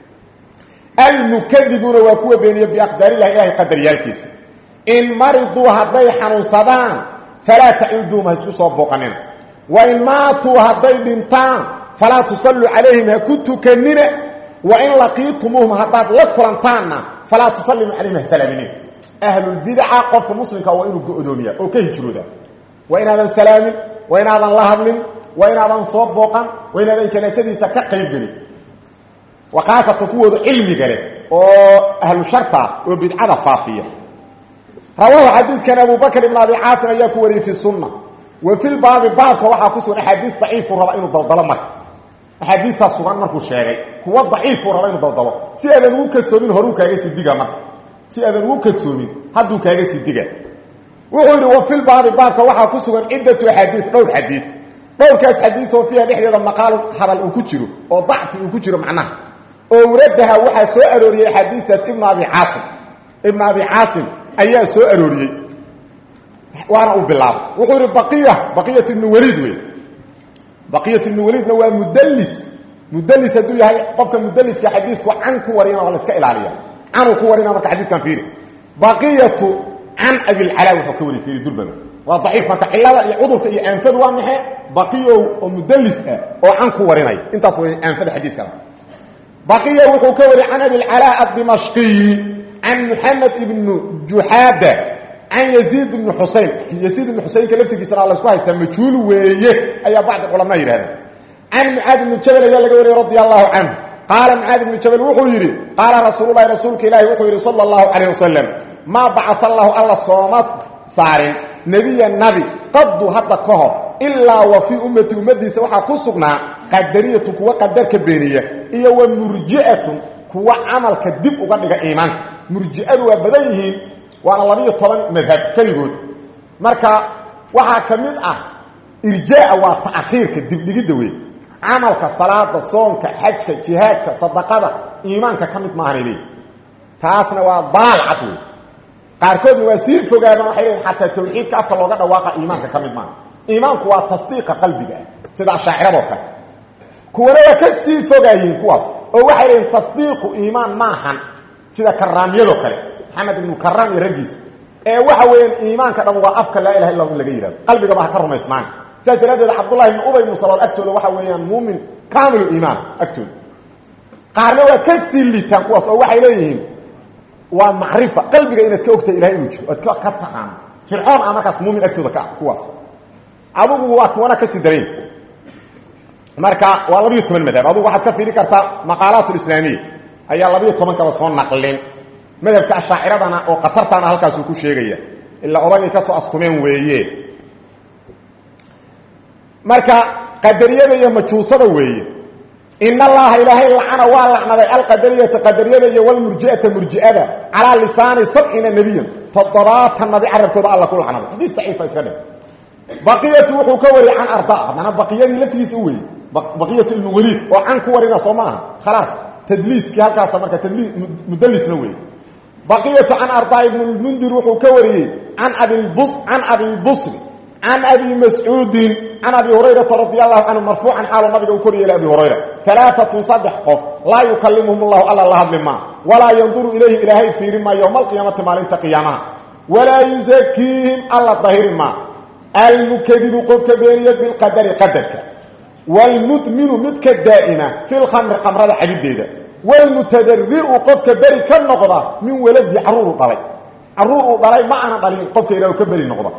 almukadibuuna waa kuwa beeniya biaqdaarillahi ilahay qadaryaalkiisa in mariduu hadday xanuunsadaan falaa taciduum ha isku soo booqanina wain maatuu hadday dhintaan falaa tusalluu calayhim ha ku tukanina wain laqiitumuuhum haddaad la kulantaanna falaa tusallimuu calayhim ha salaaminina ahlulbidaca qofka muslimka waa inuu go-doomiya oo ka hijrooda waa inaadan salaamin waa inaadan la hadlin waa inaadan soo booqan waa inaadan janaasadiisa ka qaybgelin waa khaasatan kuwooda cilmiga leh oo ahlu sharta oo bidcada faafiya rawaahu xadiiskan abu bakr ibn abi caasim ayaa ku wariyey fi sunna wa fi lbaabi baabka waxaa ku sugan axaadiis daciifuu raba inuu daldalo marka axaadiistaa sugan markuu sheegay kuwa daciifuu raba inuu daldalo si aadan ugu kalsoomin horuu kaaga sii diga marka si aadan ugu kadsoomin hadduu kaaga sii diga wuxuu yidhi wa filbaabi baabka waxaa ku sugan ciddatu axaadiis dhowr xadiid dhowrkaas xadiis oo fiiha dhexdeeda maqaal hadal uu ku jiro oo dacfi uu ku jiro macnaha oo waradaha waxaa soo arooriyey axaadiistaas ibnu abi caasim ibnu abi caasim ayaa soo arooriyey waana uu bilaabay wuxuu yidhi baqiya baqiyat ibnu waliid wey baqiyat ibnu waliidna waa mudallis mudallis hadduu yahay qofka mudalliska xadiisku can ku warina waa la iska ilaaliya canuu ku warina marka xadiiskan fiiri baqiyatu can abilcalaa wuxuu ka wari fiiri durbaba waa daciif marka cilada iyo cudurka iyo aanfadu waa maxe baqiyow oo mudallis ah oo can ku warinaya intaas way aanfada xadiiskana baqiya wuxuu ka wari can abilcalaa addimashqiyi can muxamed ibnu juxaada can yaziid ibni xusein yaziid ibni xuseynka laftigiisana la isku haystaa majhuul weeye ayaa bacdi culamaa yidhahdeen can mucaad ibni jabal ayaa laga wariyey radi allahu canhu qaala mucaad ibnu jabal wuxuu yidhi qaala rasuululahi rasuulka ilaahi wuxuu yidhi sala allahu calayh wasalam maa bacaa allahu alla sooma saarin nebiya nabi qadu hadda ka hor ilaa wa fii ummati ummadiisa waxaa ku sugnaa qadariyatun kuwa qadarka beeniya iyo wa murji'atun kuwa camalka dib uga dhiga iimaanka murji'adu waa badan yihiin waana labiyo toban madhab keligood marka waxaa ka mid ah irjaa waa ta'khiirka dibdhigidda wey camalka salaada soonka xajka jihaadka sadaqada iimaanka ka mid maahanay leeyihi taasna waa daal cad wey qaarkoodna waa sii fogaadaan waxay leeyihin xataa tawxiidka afka looga dhawaaqa iimaanka ka mid maaha iimaanku waa tasdiiqa qalbiga ah sida ashaaciradoo kale kuwana waa ka sii fogaayeen kuwaas oo waxay leeyihin tasdiiqu iimaan maahan sida karaamyadoo kale maxamed ibnu karaam iyo raggiisa ee waxa weeyaan iimaanka dhan waa afka laa ilaha illa in laga yihahdo qalbigaba ha ka rumaysmaan saas daraaddeed cabdullahi ibnu ubay ibnu salool agtooda waxa weeyaan muumin kaamilu iimaan agtooda qaarna waa ka sii liitaan kuwaas oo waxay leeyihiin waa macrifa qalbiga inaad ka ogtahay ilahay inuu jiro oad ka taqaano fircoon ah markaas muumin agtooda ka ah kuwaas adugu waa kuwana kasii darayn marka waa labiyo toban madhab adugu waxaad ka fiiri kartaa maqaalaat lislaamiya ayaa labiyo tobankaba soo naqlin madhabka ashaaciradana oo qatartaana halkaasuu ku sheegaya ilaa odagay ka soo askumeen weeye marka qadariyada iyo majuusada weeye in allaha ilaahay lacana waa lacnaday alqadariyata qadariyada iyo walmurji'ata murji'ada calaa lisaani sabciina nebiyan toddobaatan nabi carabkooda alla ku lacnaday xadiis daciifa iska dhig baqiyatu wuxuu ka wariyay can arda haddana baqiyadii laftigiisa u weeyey baqiyatu ibnu waliid oo can ku warina soo maaha khalaas tadliiskii halkaasa marka tadlii mudalisna weeye baqiyatu can arda ibn lmundir wuxuu ka wariyey can abilbus can abi busri can abi mascuudin can abi hurayrata radi allahu canhu marfuucan xaaluu nabiga u kor yeelay abi hurayra alaaatun saddex qof laa yukalimuhum allahu alla la hadli maa walaa yanduru ilayhim ilaahay fiiri maa yowma alqiyaamati maalinta qiyaamaha walaa yusakiihim alla dahiri maa almukadibu qofka beeniya bilqadari qadarka wlmudminu midka daa'ima fi lkhamri qamrada cabideeda wlmutadariu qofka beri ka noqda min waladii caruuru dhalay caruur uu dhalay ma ana dhalin qofka ilah ka beri noqda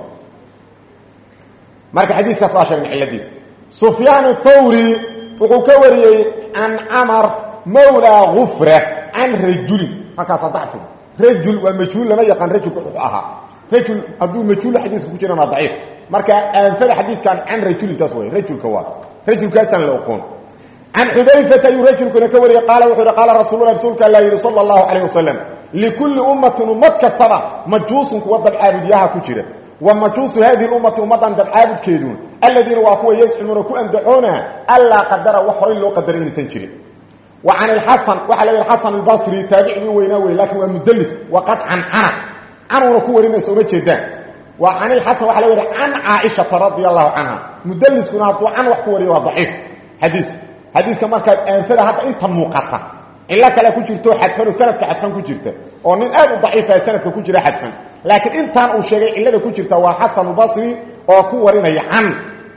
marka xadiiskaas waa sheegnay ciladiisa sufyaan thawri wuxuu ka wariyey can camar mawlaa gufra can rajulin halkaasa dacfi rajul waa majhuul lama yaqaan rajulka wuxuu ahaa rajul hadduu majhuul xadiiska ku jiran waa daciif marka aanfada xadiiskan can rajulintaas way rajulka waa rajulkaasaan la oqoon can xudayfata ayuu rajulkuna ka wariyey qaala wuxuu yihi qaala rasuulula rasuulka alla yidhi sala allahu calayh wasalam likulli ummatin ummad kastaba majuusun kuwa dabcaabudyaha ku jira wa majuusu hadihi ummati ummaddan dabcaabudkeedun aladiina waa kuwa yazcumuuna ku andacoona allaa qadara wax horay loo qadaray inaysan jirin wa can ilxasan waxaa la yidhi xasan albasri taabicigii weynaa wey lakin waa mudlis waqad cancana canuuna ku warinaysa uma jeedaan waa can ilxasan waxa la yidhi can caaishata radia allahu canha mudliskuna hadduu can wax ku wariyo waa daciif xadiisku xadiiska markaad aanfada hadda inta muuqata cilo kale ku jirto xadfan oo sanadka xadfan ku jirta oo nin aad u daciifa sanadka ku jira xadfan laakiin intaan uu sheegay cilada ku jirta waa xasan basri oo ku warinaya can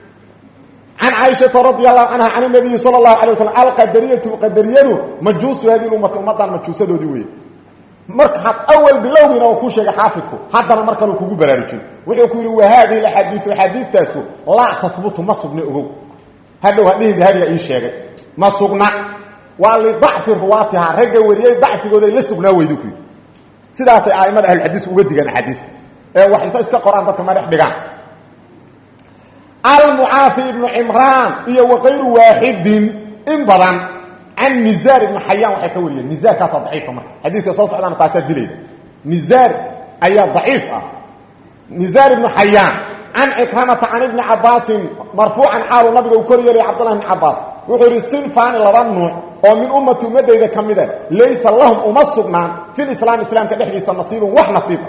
can caaishata radi allahu canha can nabiyi sala allahu alay waslam alqadariyatu qadariyadu majuusu hadihi ummati ummaddan majuusadoodii wey marka had awal bilowgiina uu ku sheegay xaafidku haddana mar kale kugu baraarujin wuxuu ku yidhi wa haadihi axaadiiu axaadiistaasu laa tahbutu ma sugna ogow hadhow hadhihi dahabiga ii sheegay ma sugna waa lidacfi ruwaatiha ragga wariyey dacfigooday la sugnaa weydu ku yidhi sidaasay aimada ahlulxadiis uga digaan axaadiista ee wax inta iska qoraan dadka ma dhex dhigaan almucaafi ibnu cimraan iyo wakayru waaxidin in badan can nizaar ibnu xayaan waxay ka wariyeen nizaarkaasaa daciifa marka xadiiska soo socdaana taasaa dilayda nizaar ayaa daciif ah nizaar ibnu xayaan can cikramata can ibni cabaasin marfuucan xaalu nabiga uu kor yeelay cabdullah ibni cabaas wuxuu yidhi sinfaani laba nuuc oo min ummati ummadayda ka mida laysa lahum uma sugnaan filislaam islaamka dhexdiisa nasiibun wax nasiib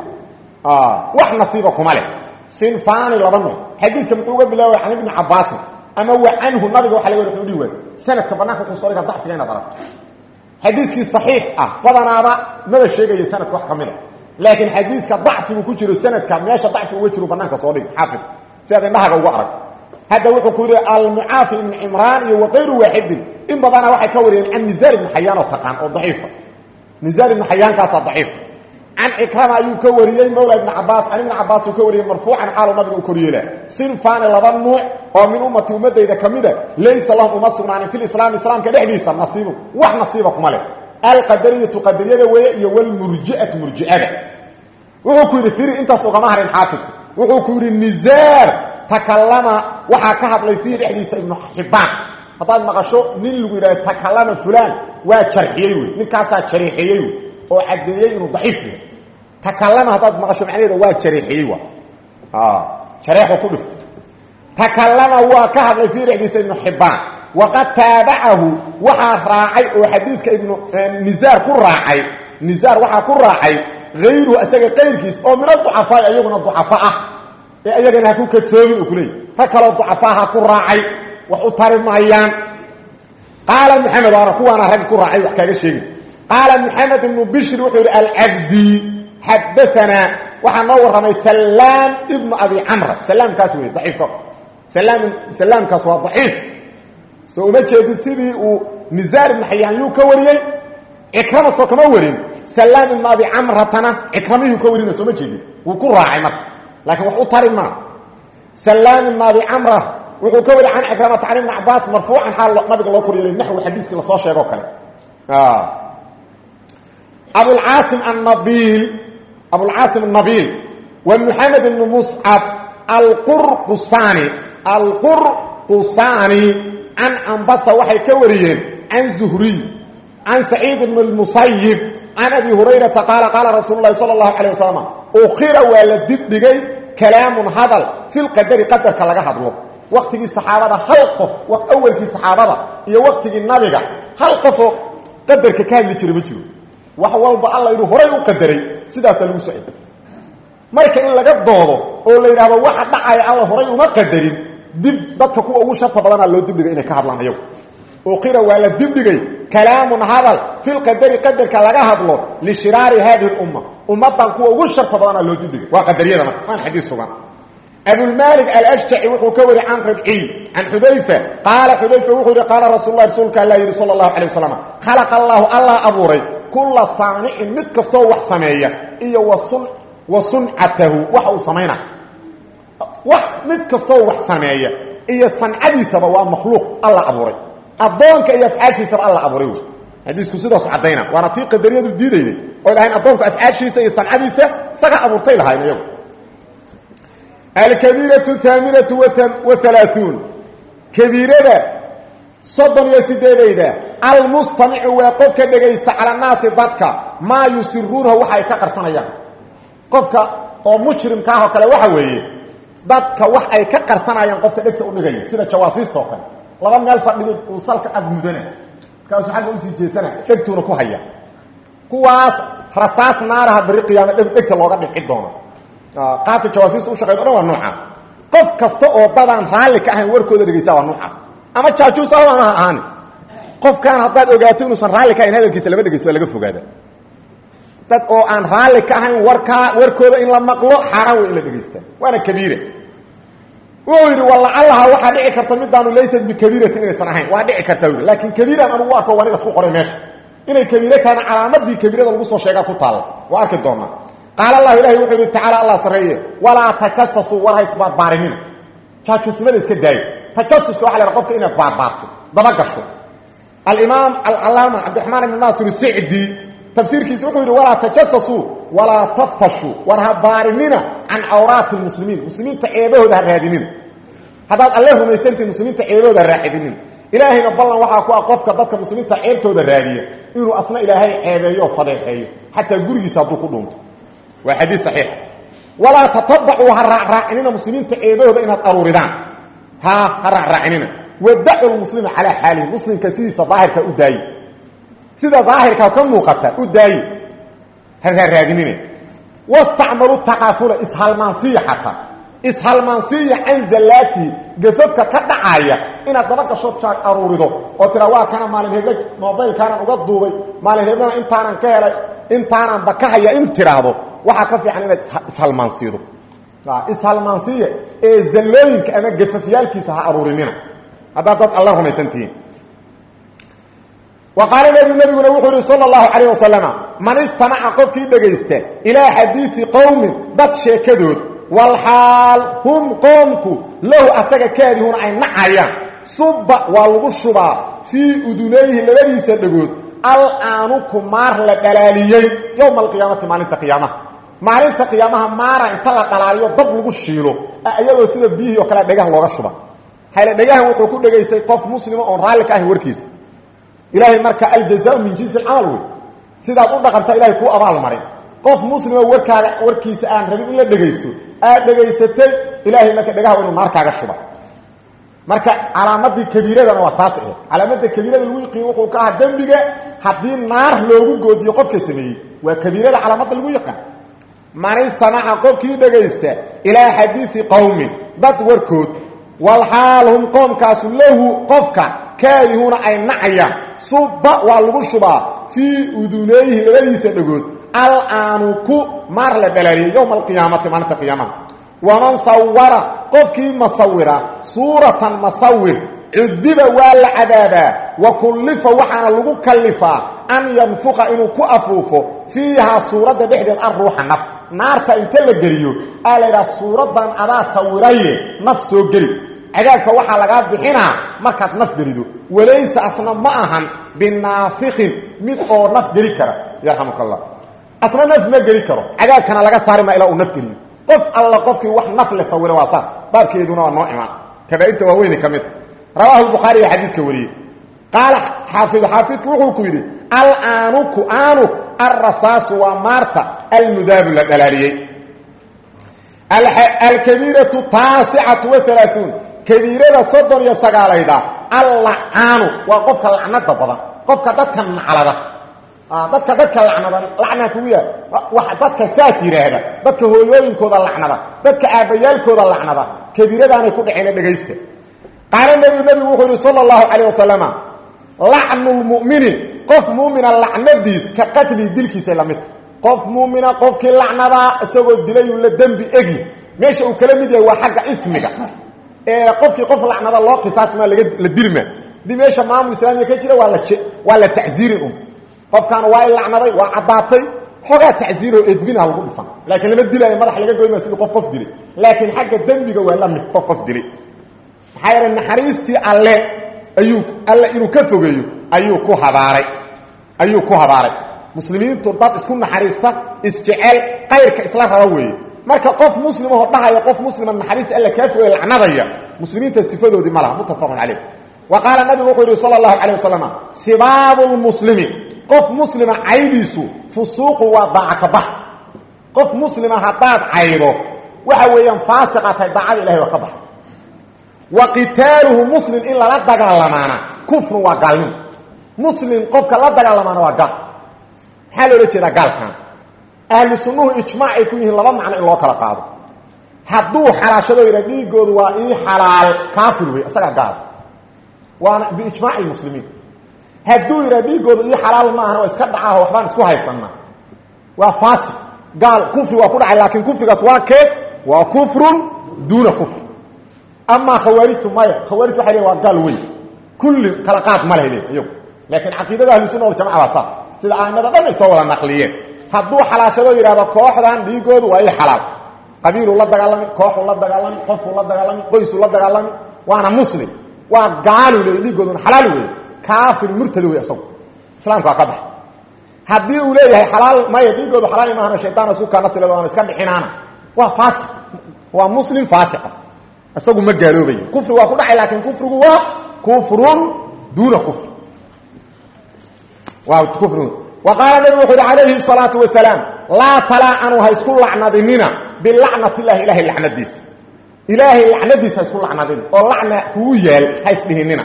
ah wax nasiiba kuma leh sinfaani laba nuuc xadiidka muxuu uga bilaabay can ibni cabaasin ama wa canhu nabiga waxa laga wada udhihi waay sanadka banaanka wuxuu soo dhiga dacfiga inaad aragto xadiiskii saxiix ah badanaaba maba sheegaya sanadka wax ka mid a laakiin xadiiska dacfigu ku jiro sanadka meesha dacfi uga jiro banaanka soo dhig xaafidka si aad indhahaga uga arag hadda wuxuu ku yidhi almucaafi ibnu cimraan iyo wakayru waaxidin in badana waxay ka wariyeen can nizaar ibni xayaan oo taqaan oo daciifa nizaar ibni xayaankaasaa daciifa can cikrama ayuu ka wariyey mawla ibni cabaas can ibni cabaas uu ka wariyey marfuucan xaalo nabiga u koryeela sinfaani laba nuuc oo min ummati ummadayda ka mida laysa lahum uma sugnaanin fi lislaam islaamka dhexdiisa nasiibun wax nasiiba kuma leh alqadariyatu qadariyada weeye iyo wlmurjiatu murjiada wuxuu ku yidhi firi intaas ugama harin xaafidku wuxuu ku yidhi nizaar takalama waxaa ka hadlay fiihi dhexdiisa ibnu xibbaan haddaad maqasho nin lagu yidhahdo takalama fulaan waa jarxiyey wey ninkaasaa jareexeeyey wey oo caddeeyey inuu daciif yahay takalama haddaad maqasho macnaheeda waa jareexiyey wa jareexu ku dhiftay takalama waa ka hadlay fiihi dhexdiisa ibnu xibbaan waqad taabacahu waxaa raacay oo xadiidka ibnu nizaar ku raacay nizaar waxaa ku raacay ayruhu isaga qayrkiis oo min aducafaa iyaguna ducafa ah ee ayagana ha ku kadsoomin u kuleeyay rag kaloo ducafaa ha ku raacay wax u tari maayaan qaala maxamed waana kuwaana raggi ku raacay wax kaaga sheegin qaala maxamed ibnu bishri wuxuu yidhi alcabdi xadaanaa waxaa noo warramay salaam ibnu abi camra salaamkaas wey daciifka salaamkaas waa daciif soo uma jeedin sidii uu nizaar ibnu xayaan yuu ka wariyey cikrama soo kama warin salaam ibnu abi camratana cikramihii ka warina soo ma jeedin wuu ku raacay marka laakiin wax u tari maa salaam ibnu abi camra wuxuu ka wari can cikramata can ibni cabaas marfuucan xaal nabiga loo koryeelay naxwi xadiiskii lasoo sheegoo kale abulcaasim annabiil abulcaasim annabiil wa moxamed ibnu muscab alqurqusaani alqurqusaani can cambasa waxay ka wariyeen can zuhriy can saciid ibn اmusayib can abi hurayrata qaala qaala rasuulu lahi salى اlahu alيه wasalam ukhira waa la dibdhigay kalaamun hadal fi lqadari qadarka laga hadlo waktigii saxaabada hal qof awalkii saxaabada iyo waktigii nabiga hal qofoo qadarka ka hadli jira ma jiro wax walba alla inuu horay u qadaray sidaasaa lagu socday marka in laga doodo oo la yidhaahdo waxa dhacaya alla horay uma qadarin dib dadka kuwa ugu sharta badanaa loo dibdhigay inay ka hadlaan ayagu uqira waa la dibdhigay kalaamun hadal fi lqadari qadarka laga hadlo lishiraari hadihi اlumma ummadan kuwa ugu sharta badanaa loo dibdhigay waa qadariyada marka waan xadiis sugan abulmalik alashjaci wuxuu ka wari can rabciy can xudayfa qaala xudayfa wuxuu yihi qaala rasuul lah rasuulka alla yidhi sala اllahu alay wasalam khalaqa allahu allah abuuray kula saanicin mid kastoo wax sameeya iyo wa suncatahu waxa uu samayna wax mid kastoo wax sameeya iyo sancadiisaba waa makhluuq alla abuuray addoonka iyo afcaashiisaba alla abuuray wey xadiisku sidaasu caddayna waana tii qadariyadu diidayday oy lahayn addoonku afcaashiisa iyo sancadiisa isaga abuurtay lahayn iyagu alkabiiratu haaminatu wahalaaثuun kabiirada soddon iyo sideedayda almustamicu waa qofka dhegaysta cala naasi dadka maa yusiruunahu waxa ay ka qarsanayaan qofka oo mujrimka ah oo kale waxa weeye dadka wax ay ka qarsanayaan qofka dhegta u dhigaya sida jawaasiista oo kale laba meel fadhido uu salka ag mudana markaasuu agga usii jeesana dhegtuuna ku haya kuwaas rasaas naaraha beri qiyaama dhegta looga dhibci doono qaabka jawaasiista u shaqeyn o dhan waa noocaas qof kasta oo dadaan raalli ka ahayn warkooda dhegaysaa waa noocaas ama jaajuus ahba ama ha ahaani qofkaan haddaad ogaato inuusan raalli ka ahayn hadalkiisa lama dhegaysto waa laga fogaada dad oo aan raalli ka ahayn warkaa warkooda in la maqlo xaaraan wey in la dhegaysta waana kabiira wuxuu yidhi walacallaha waxaa dhici karta midaanu laysat bikabiiratin inaysan ahayn waa dhici karta yidhi laakiin kabiiraan anugu arko waa nigas ku qoray meesha inay kabiire tahana calaamadii kabiirada lagu soo sheegaa ku taalla waa arki doonaa qaala allahu ilahi wuxuu yidhi tacaala allah sarreeye walaa tajasasuu war haysbaarbaarinina jaajusnimada iska daayo tajasuska waxa la haha qofka inaad baarbaarto dabagasho alimaam alcalaama cabdiraxmaan ibn naasir sicdi tafsiirkiisa wuxuu yidhi walaa tajasasuu walaa taftashuu war ha baarinina can cawraati lmuslimiin muslimiinta ceebahooda ha raadinina haddaad alle rumaysantihin muslimiinta ceebahooda ha raacidinin ilaahayna ballan waxaa ku ah qofka dadka muslimiinta ceebtooda raadiya inuu asna ilaahay ceebeeyo oo fadeexeeyo xataa gurigiisa hadduu ku dhuunto waa xadiis saxiixa walaa tatabacuu ha raacraacinina muslimiinta ceebahooda inaad aruuridaan ha ha raacraacinina wadacu lmuslima calaa xaalihi muslimka sidiisa daahirka u daaye sida daahirka ka muuqata u daaye ha raaraadinina wastacmalu takaafula ishalmaansiya xataa ishalmaansiya can zallaatihi gafafka ka dhacaya inaad daba gashood jaag aruurido oo tira waa kana maalin heble mobaylkaanan uga duubay maalin heblena intaanan ka helay intaananba ka haya in tiraahdo waxaa ka fiican inaad ishalmaansiido ishalmaansiya ee zallooyinka ama gafafyaalkiisa ha aruurinina haddaad dad alla rumaysantihiin wa qaala nebigu nebiguna wuxuu yihi sala allahu calayh wasalama man istamaca qofkii dhegaysta ilaa xadiidi qowmin dad sheekadood walxaal hum qoomku lahu asaga kaarihuuna ay nacayaan subba waa lagu shubaa fii udunayhi labadiisa dhagood al-aanuku maar la dhalaaliyey yowma alqiyaamati maalinta qiyaamaha maalinta qiyaamaha maara inta la dhalaaliyo dab lagu shiilo iyadoo sida biyihii oo kale dhagaha looga shuba hayla dhagahan wuxuu ku dhegaystay qof muslima oon raalli ka ahayn warkiisa ilaahay marka aljazaau min jinsi alcamal wey sidaad u dhaqanta ilahay kuu abaal marin qof muslima warkaaga warkiisa aan rabin in la dhegaysto aad dhegaysatay ilaahay marka dhagaha inuu naarkaaga shuba marka calaamadii kabiiradana waa taas ahe calaamada kabiirada lagu yaqiin wuxuu ka ahaa dembiga haddii naar loogu goodiyo qofka sameeyey waa kabiirada calaamada lagu yaqaan man istamaca qofkii dhegaysta ilaa xadiidi qowmin dad warkood walxaal hum qoomkaasu lahu qofka kaarihuuna ay nacayaan subba waa lagu shubaa fii udunayhi labadiisa dhagood al-aanuku maar la dhalaaliyay yowma alqiyaamati maalinta qiyaamaha waman sawara qofkii masawira suuratan masawir cudiba waa la cadaabaa wa kullifa waxaana lagu kallifaa an yanfuqa inuu ku afuufo fiihaa suuradda dhexdeed an ruuxa naf naarta inta la geliyo aa la yidhaha suuraddan adaa sawiraye naf soo geli cadaabka waxaa lagaa bixinaa markaad naf gelido walayse asna ma ahan binaafiqin mid oo naf geli kara yarxamuka allah asna naf ma geli karo cadaabkana laga saari maa ilaa uu naf geliyo qof alla qofkii wax naf le sawira waa saas baabkeeduna waa noo imaan kabaairta waaweyni ka mid rawaahu lbukhaari ee xadiiska wariyey qaala xaafidu xaafidku wuxuu ku yidhi alaanuku aanuk alrasaasu waa maarta almudaabu la dhalaaliyey alkabiiratu taasicatu waalaauun kabiirada soddon iyo sagaalayda allacaanu waa qofka lacnada badan qofka dadka naclada dadka dadka lacnada lacnaa kugu yaal dadka saas yidhaahda dadka hooyooyinkooda lacnada dadka aabbayaalkooda lacnada kabiiradaanay ku dhaceen dhegaysta qaala nebigu nebigu wuxuu yidhi sala allahu calayh wasalama lacnu lmu'mini qof muumina lacnadiis ka qatlihi dilkiisay la midta qof muumina qofkii lacnadaa isagoo dilayuu la dembi egi meesha uu kala mid yahay waa xagga ismiga ee qofkii qof lacnada loo qisaasmaa la dilma hadii meesha maamul islaamiga ka jira waa la waa la tacziirin un qofkan waa i lacnaday waa caddaatay xoogaa tacziiroo edbinah lagu dhifan laakiin lama dilaayo madax laga goyma sidii qof qof dilay laakiin xagga dembiga waa la mid qof qof dilay maxaa yeele naxariistii alle ayuu alle inuu ka fogeeyo ayuu ku habaaray ayuu ku habaaray muslimiintu dad isku naxariista isjecel qayrka isla raba weeye marka qof muslimahoo dhahaya qof muslima naxariista alla kaa fogey lacnadaya muslimiinta sifadoodii ma laha muttafaqun calayh wa qaala nabigu wuxuu yidhi sala allahu calayh wasalam sibaabu lmuslimi qof muslima caydiisu fusuuqu waa daaca ka bax qof muslima haddaad caydo waxa weeyaan faasiqa tahay daacada ilahay waa ka baxa wa qitaaluhu muslim in lala dagaalamaana kufrun waa gaalnimo muslim qofka la dagaalamaana waa gaal maxaa loola jeedaa gaalkan ahlu sunnuhu ijmaac ay ku yihiin laba macno in loo kala qaado hadduu xalaashado yidha dhiigoodu waa ii xalaal kaafir wey isagaa gaal waana biijmaaci lmuslimiin hadduu yidha dhiigoodu ii xalaal ma ahana waa iska dhacaaho waxbaan isku haysanaa waa faasiq gaal kufri waa ku dhacay laakiin kufrigaas waa kee waa kufrun duuna kufr amaa khawaarijtu maya khawaarijtu waxay leeyn waa gaal weyn kulli kala qaad ma leh le iyagu laakiin caqiidada ahlusunna waljamaca waa saas sida aimada dhan ay soo wada naqliyeen hadduu xalaashado yidhahdo kooxdan dhiigoodu waa ii xalaal qabiiluu la dagaalami kooxuu la dagaalami qofuu la dagaalami qoysuu la dagaalami waana muslim waa gaalu le dhiigooduna xalaal wey kaafir murtado wey isagu islaamka waa ka baxa haddii uu leeyahay xalaal maya dhiigoodu xalaal maahana shaytaan isku kaanasileed waana iska dhixinaana waa faasiq waa muslim faasiqa isagu ma gaaloobaya kufri waa ku dhacay laakiin kufrigu waa kufrun duuna kufri waa kufrun wa qaala nabigu wuxu uhi calayhi الsalaatu wasalaam laa talaacanu ha isku lacnadinina bilacnat illahi ilahay lacnadiisa ilaahay lacnadiisa ha isku lacnadin oo lacna kugu yaal ha isdhihinina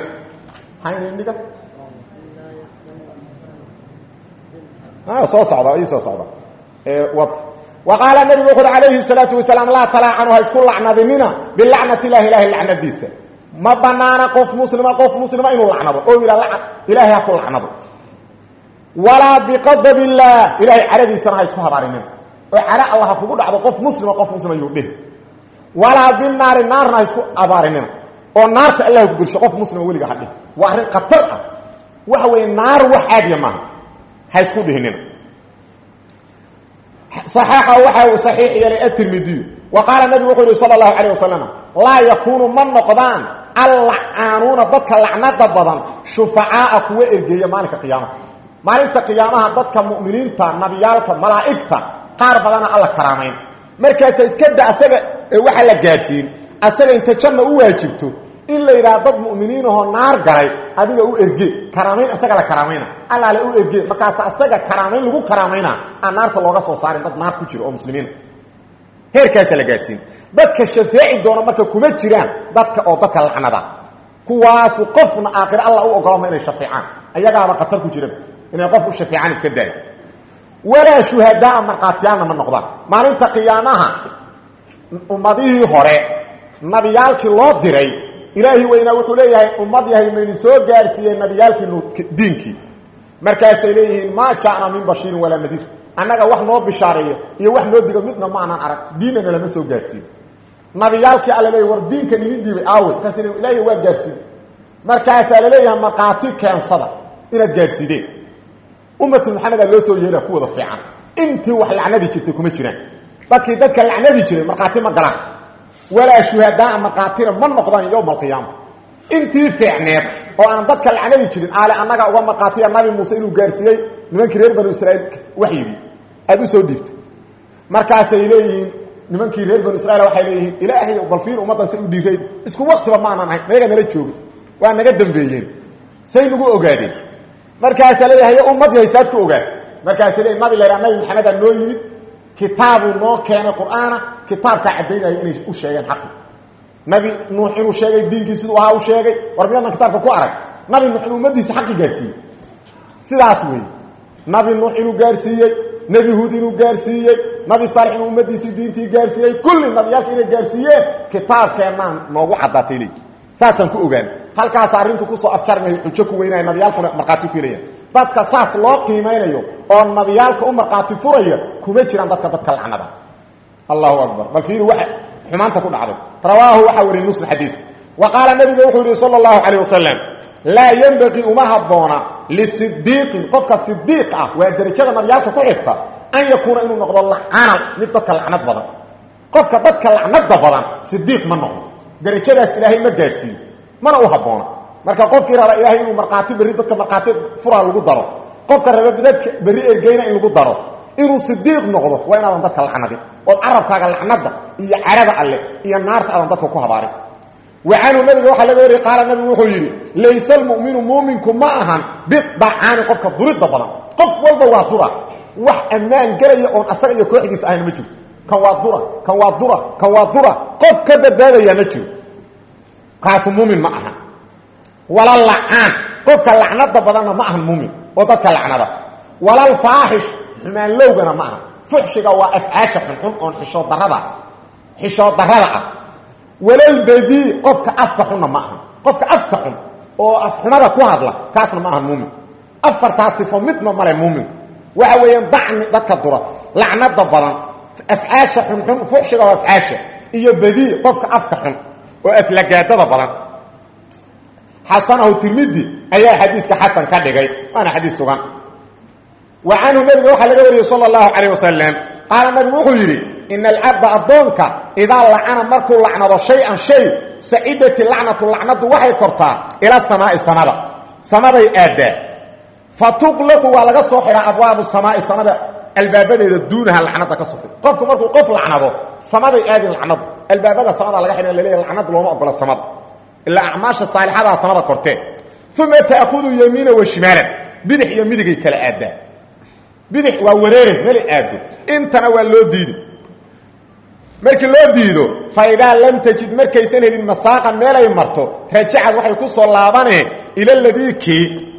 soo socda ii soo socda wad wa qaala nabigu wuxu uhi calayhi الsalaatu wasalaam laa talaacanu ha isku lacnadinina bilacnat illahi ilahay lacnadiisa ma banaana qof muslima qof muslima inuu lacnado oo yidha ilaahay ha ku lacnado walaa biqadab illaah ilahay caradiisana ha isku habaarinin oo cara alla ha kugu dhacdo qof muslima qof muslima yuu dheh walaa binaari naarna ha isku abaarinina oo naarta allah ku gelsho qof muslima weliga ha dhih waa arrin khatar ah waxa weeye naar wax caadiya maaha ha isku dhihinina صaxaaxa waxa uu saxiix yeelay atirmidiyu wa qaala nabigu wuxuu yihi salى اlahu alيه wasalam laa yakuunu ma noqdaan allacaanuuna dadka lacnada badan shufacaaa kuwa ergeeya maalinka qiyaamaha maalinta qiyaamaha dadka muminiinta nabiyaalka malaa'igta qaar badana alla karaamayn markaasa iska da asaga waxa la gaadhsiin asaga inta janna u waajibto in la yidhaha dad muminiinahoo naar galay adiga u erge karaamayn isaga la karaamayna allaale u erge markaas asaga karaamayn lagu karaamayna aan naarta looga soo saarin dad naar ku jiro oo muslimiina heerkaasa la gaadhsiin dadka shafeeci doona marka kuma jiraan dadka oo dadka lacnada kuwaasu qofna aakhire alla u ogolama inay shafeecaan ayagaaba khatar ku jira inay qof u shafeecaan iska daayo walaa shuhadaa markhaatiyaalna ma noqdaan maalinta qiyaamaha ummadihii hore nabiyaalkii loo diray ilaahi weynaa wuxuu leeyahay ummad yahay maynu soo gaarsiiyey nabiyaalkii diinkii markaasay leeyihiin maa ja'na min bashiirin walaa nadiir annaga wax noo bishaareeyo iyo wax noo digo midna ma aanaan arag diinana lama soo gaarsiiyo nabiyaalkii alla leeyahy war diinkan idin dhiibay aawe markaas ilaahi waa gaarsiiye markaasaa la leeyahay markhaati keensada inaad gaarsiideen ummatu maxamedaa loo soo yeelaa ku wada fiican intii wax lacnadi jirtay kuma jiraan dadkii dadka lacnadi jiray markhaati ma galaan walaa shuhadaa markhaatina ma noqdaan yowma alqiyaama intii fiicneed oo aan dadka lacnadi jirin aale annaga uga markhaatiya nabi muuse inuu gaarsiiyey nimankii reer banu israiil waxyigii aada u soo dhiibtay markaasay leeyihiin nimankii reer banu israiil waxay leeyihiin ilaahay balfiin ummaddan say u dhiirayd isku waktiba maanan ahayn meega nala joogin waa naga dambeeyeen say nagu ogaadeen markaasaa leeyahay ummad yahay saad ku ogaatay markaasay leeyihin nabi laydhaha nabi maxamedaa noo yimid kitaabuu noo keenay qur'aana kitaabkaa caddaynaya inay u sheegeen xaqi nabi nuux inuu sheegay diinkii siduu ahaa u sheegay war miyaadnan kitaabka ku arag nabi nuux inuu ummadiisa xaqi gaarsiiyey sidaas weeye nabi nuux inuu gaarsiiyey nebi huud inuu gaarsiiyey nabi saalix inuu ummadiisii diintii gaarsiiyey kulli nabiyaalka inay gaarsiiyeen kitaabkeennaan noogu caddaatay leey saasaan ku ogaan halkaas arrintu kusoo afjarmay xujo ku weynaya nabiyaalkuna markhaati ku helayaan dadka saas loo qiimaynayo oo nabiyaalka u markhaati furaya kuma jiraan dadka dadka lacnada allahu akbar bal fiiri waxa xumaanta ku dhacday rawaahu waxaa wariyey muslim xadiiska wa qaala nabiga wuxuu yihi sala allahu calayh wasalam laa yenbaqii uma habboona lisidiiqin qofka sidiiq ah waa derajada nabiyaalka ku xigta an yakuuna inuu noqdo lacanan mid dadka lacnad badan qofka dadka lacnada badan sidiiq ma noqdo derajadaas ilaahay ma gaarsiiyo mana u habboona marka qofkii raba ilaahay inuu markhaati berri dadka markhaati furaa lagu daro qofka raba dadka berri ergeyna in lagu daro inuu sidiiq noqdo waa inaadan dadka lacnadin ood carabkaaga lacnada iyo carada alle iyo naarta aadan dadka ku habaarin wa canhu nabiga waxaa laga wariyey qaala nabigu wuxuu yidhi layse almu'minu muuminku ma ahan bidacaani qofka duridda badan qof walba waa dura wax ammaan gelaya oon asaga iyo kooxdiisa ahayna ma jirto kan waa dura kan waa dura kan waa dura qof ka badbaadayaa ma jiro kaasu muumin ma ahan wala lacaan qofka lacnada badanna ma ahan muumin oo dadka lacnada walal faaxish xumaan lowgana ma aha fuxshiga waa afcaasha xunxun oon xishood darada xishood darada ah walalbadii qofka afka xunna ma aha qofka afka xun oo afxumada ku hadla kaasna ma ahan muumin afartaas sifo midna male muumin waxa weeyaan dacni dadka dura lacnada badan afcaasha xunxun fuxshiga waa afcaasha iyo badii qofka afka xun oo aflagaadada badan xasanahu tirmidi ayaa xadiiska xasan ka dhigay waana xadiis sugan wa canhu nabiga waxaa laga wariyey sala allahu calayh wasalam qaala nabigu wuxuu yidhi ina alcabda addoonka idaa lacana markuu lacnado shay-an shay sacidati lacnatu lacnadu waxay kortaa ila samaai samada samaday aaddaa fa tuqlaqu waa laga soo xihaa abwaabu samaai samada albaabadeeda duunaha lacnada ka soxi qofku markuu qof lacnado samaday aadin lacnadu albaabada samada laga xidha laleeya lacnad looma ogola samada ilaa acmaasha saalixadaa samada kortee uma ta'khudu yamiina wa shimaalan bidix iyo midigay kala aaddaa bidix waa wareere meli aado intana waa loo diidi markii loo diido fa idaa lam tajid markaysan helin masaaqan meelay marto rajacad waxay ku soo laabaneen ila ladii kii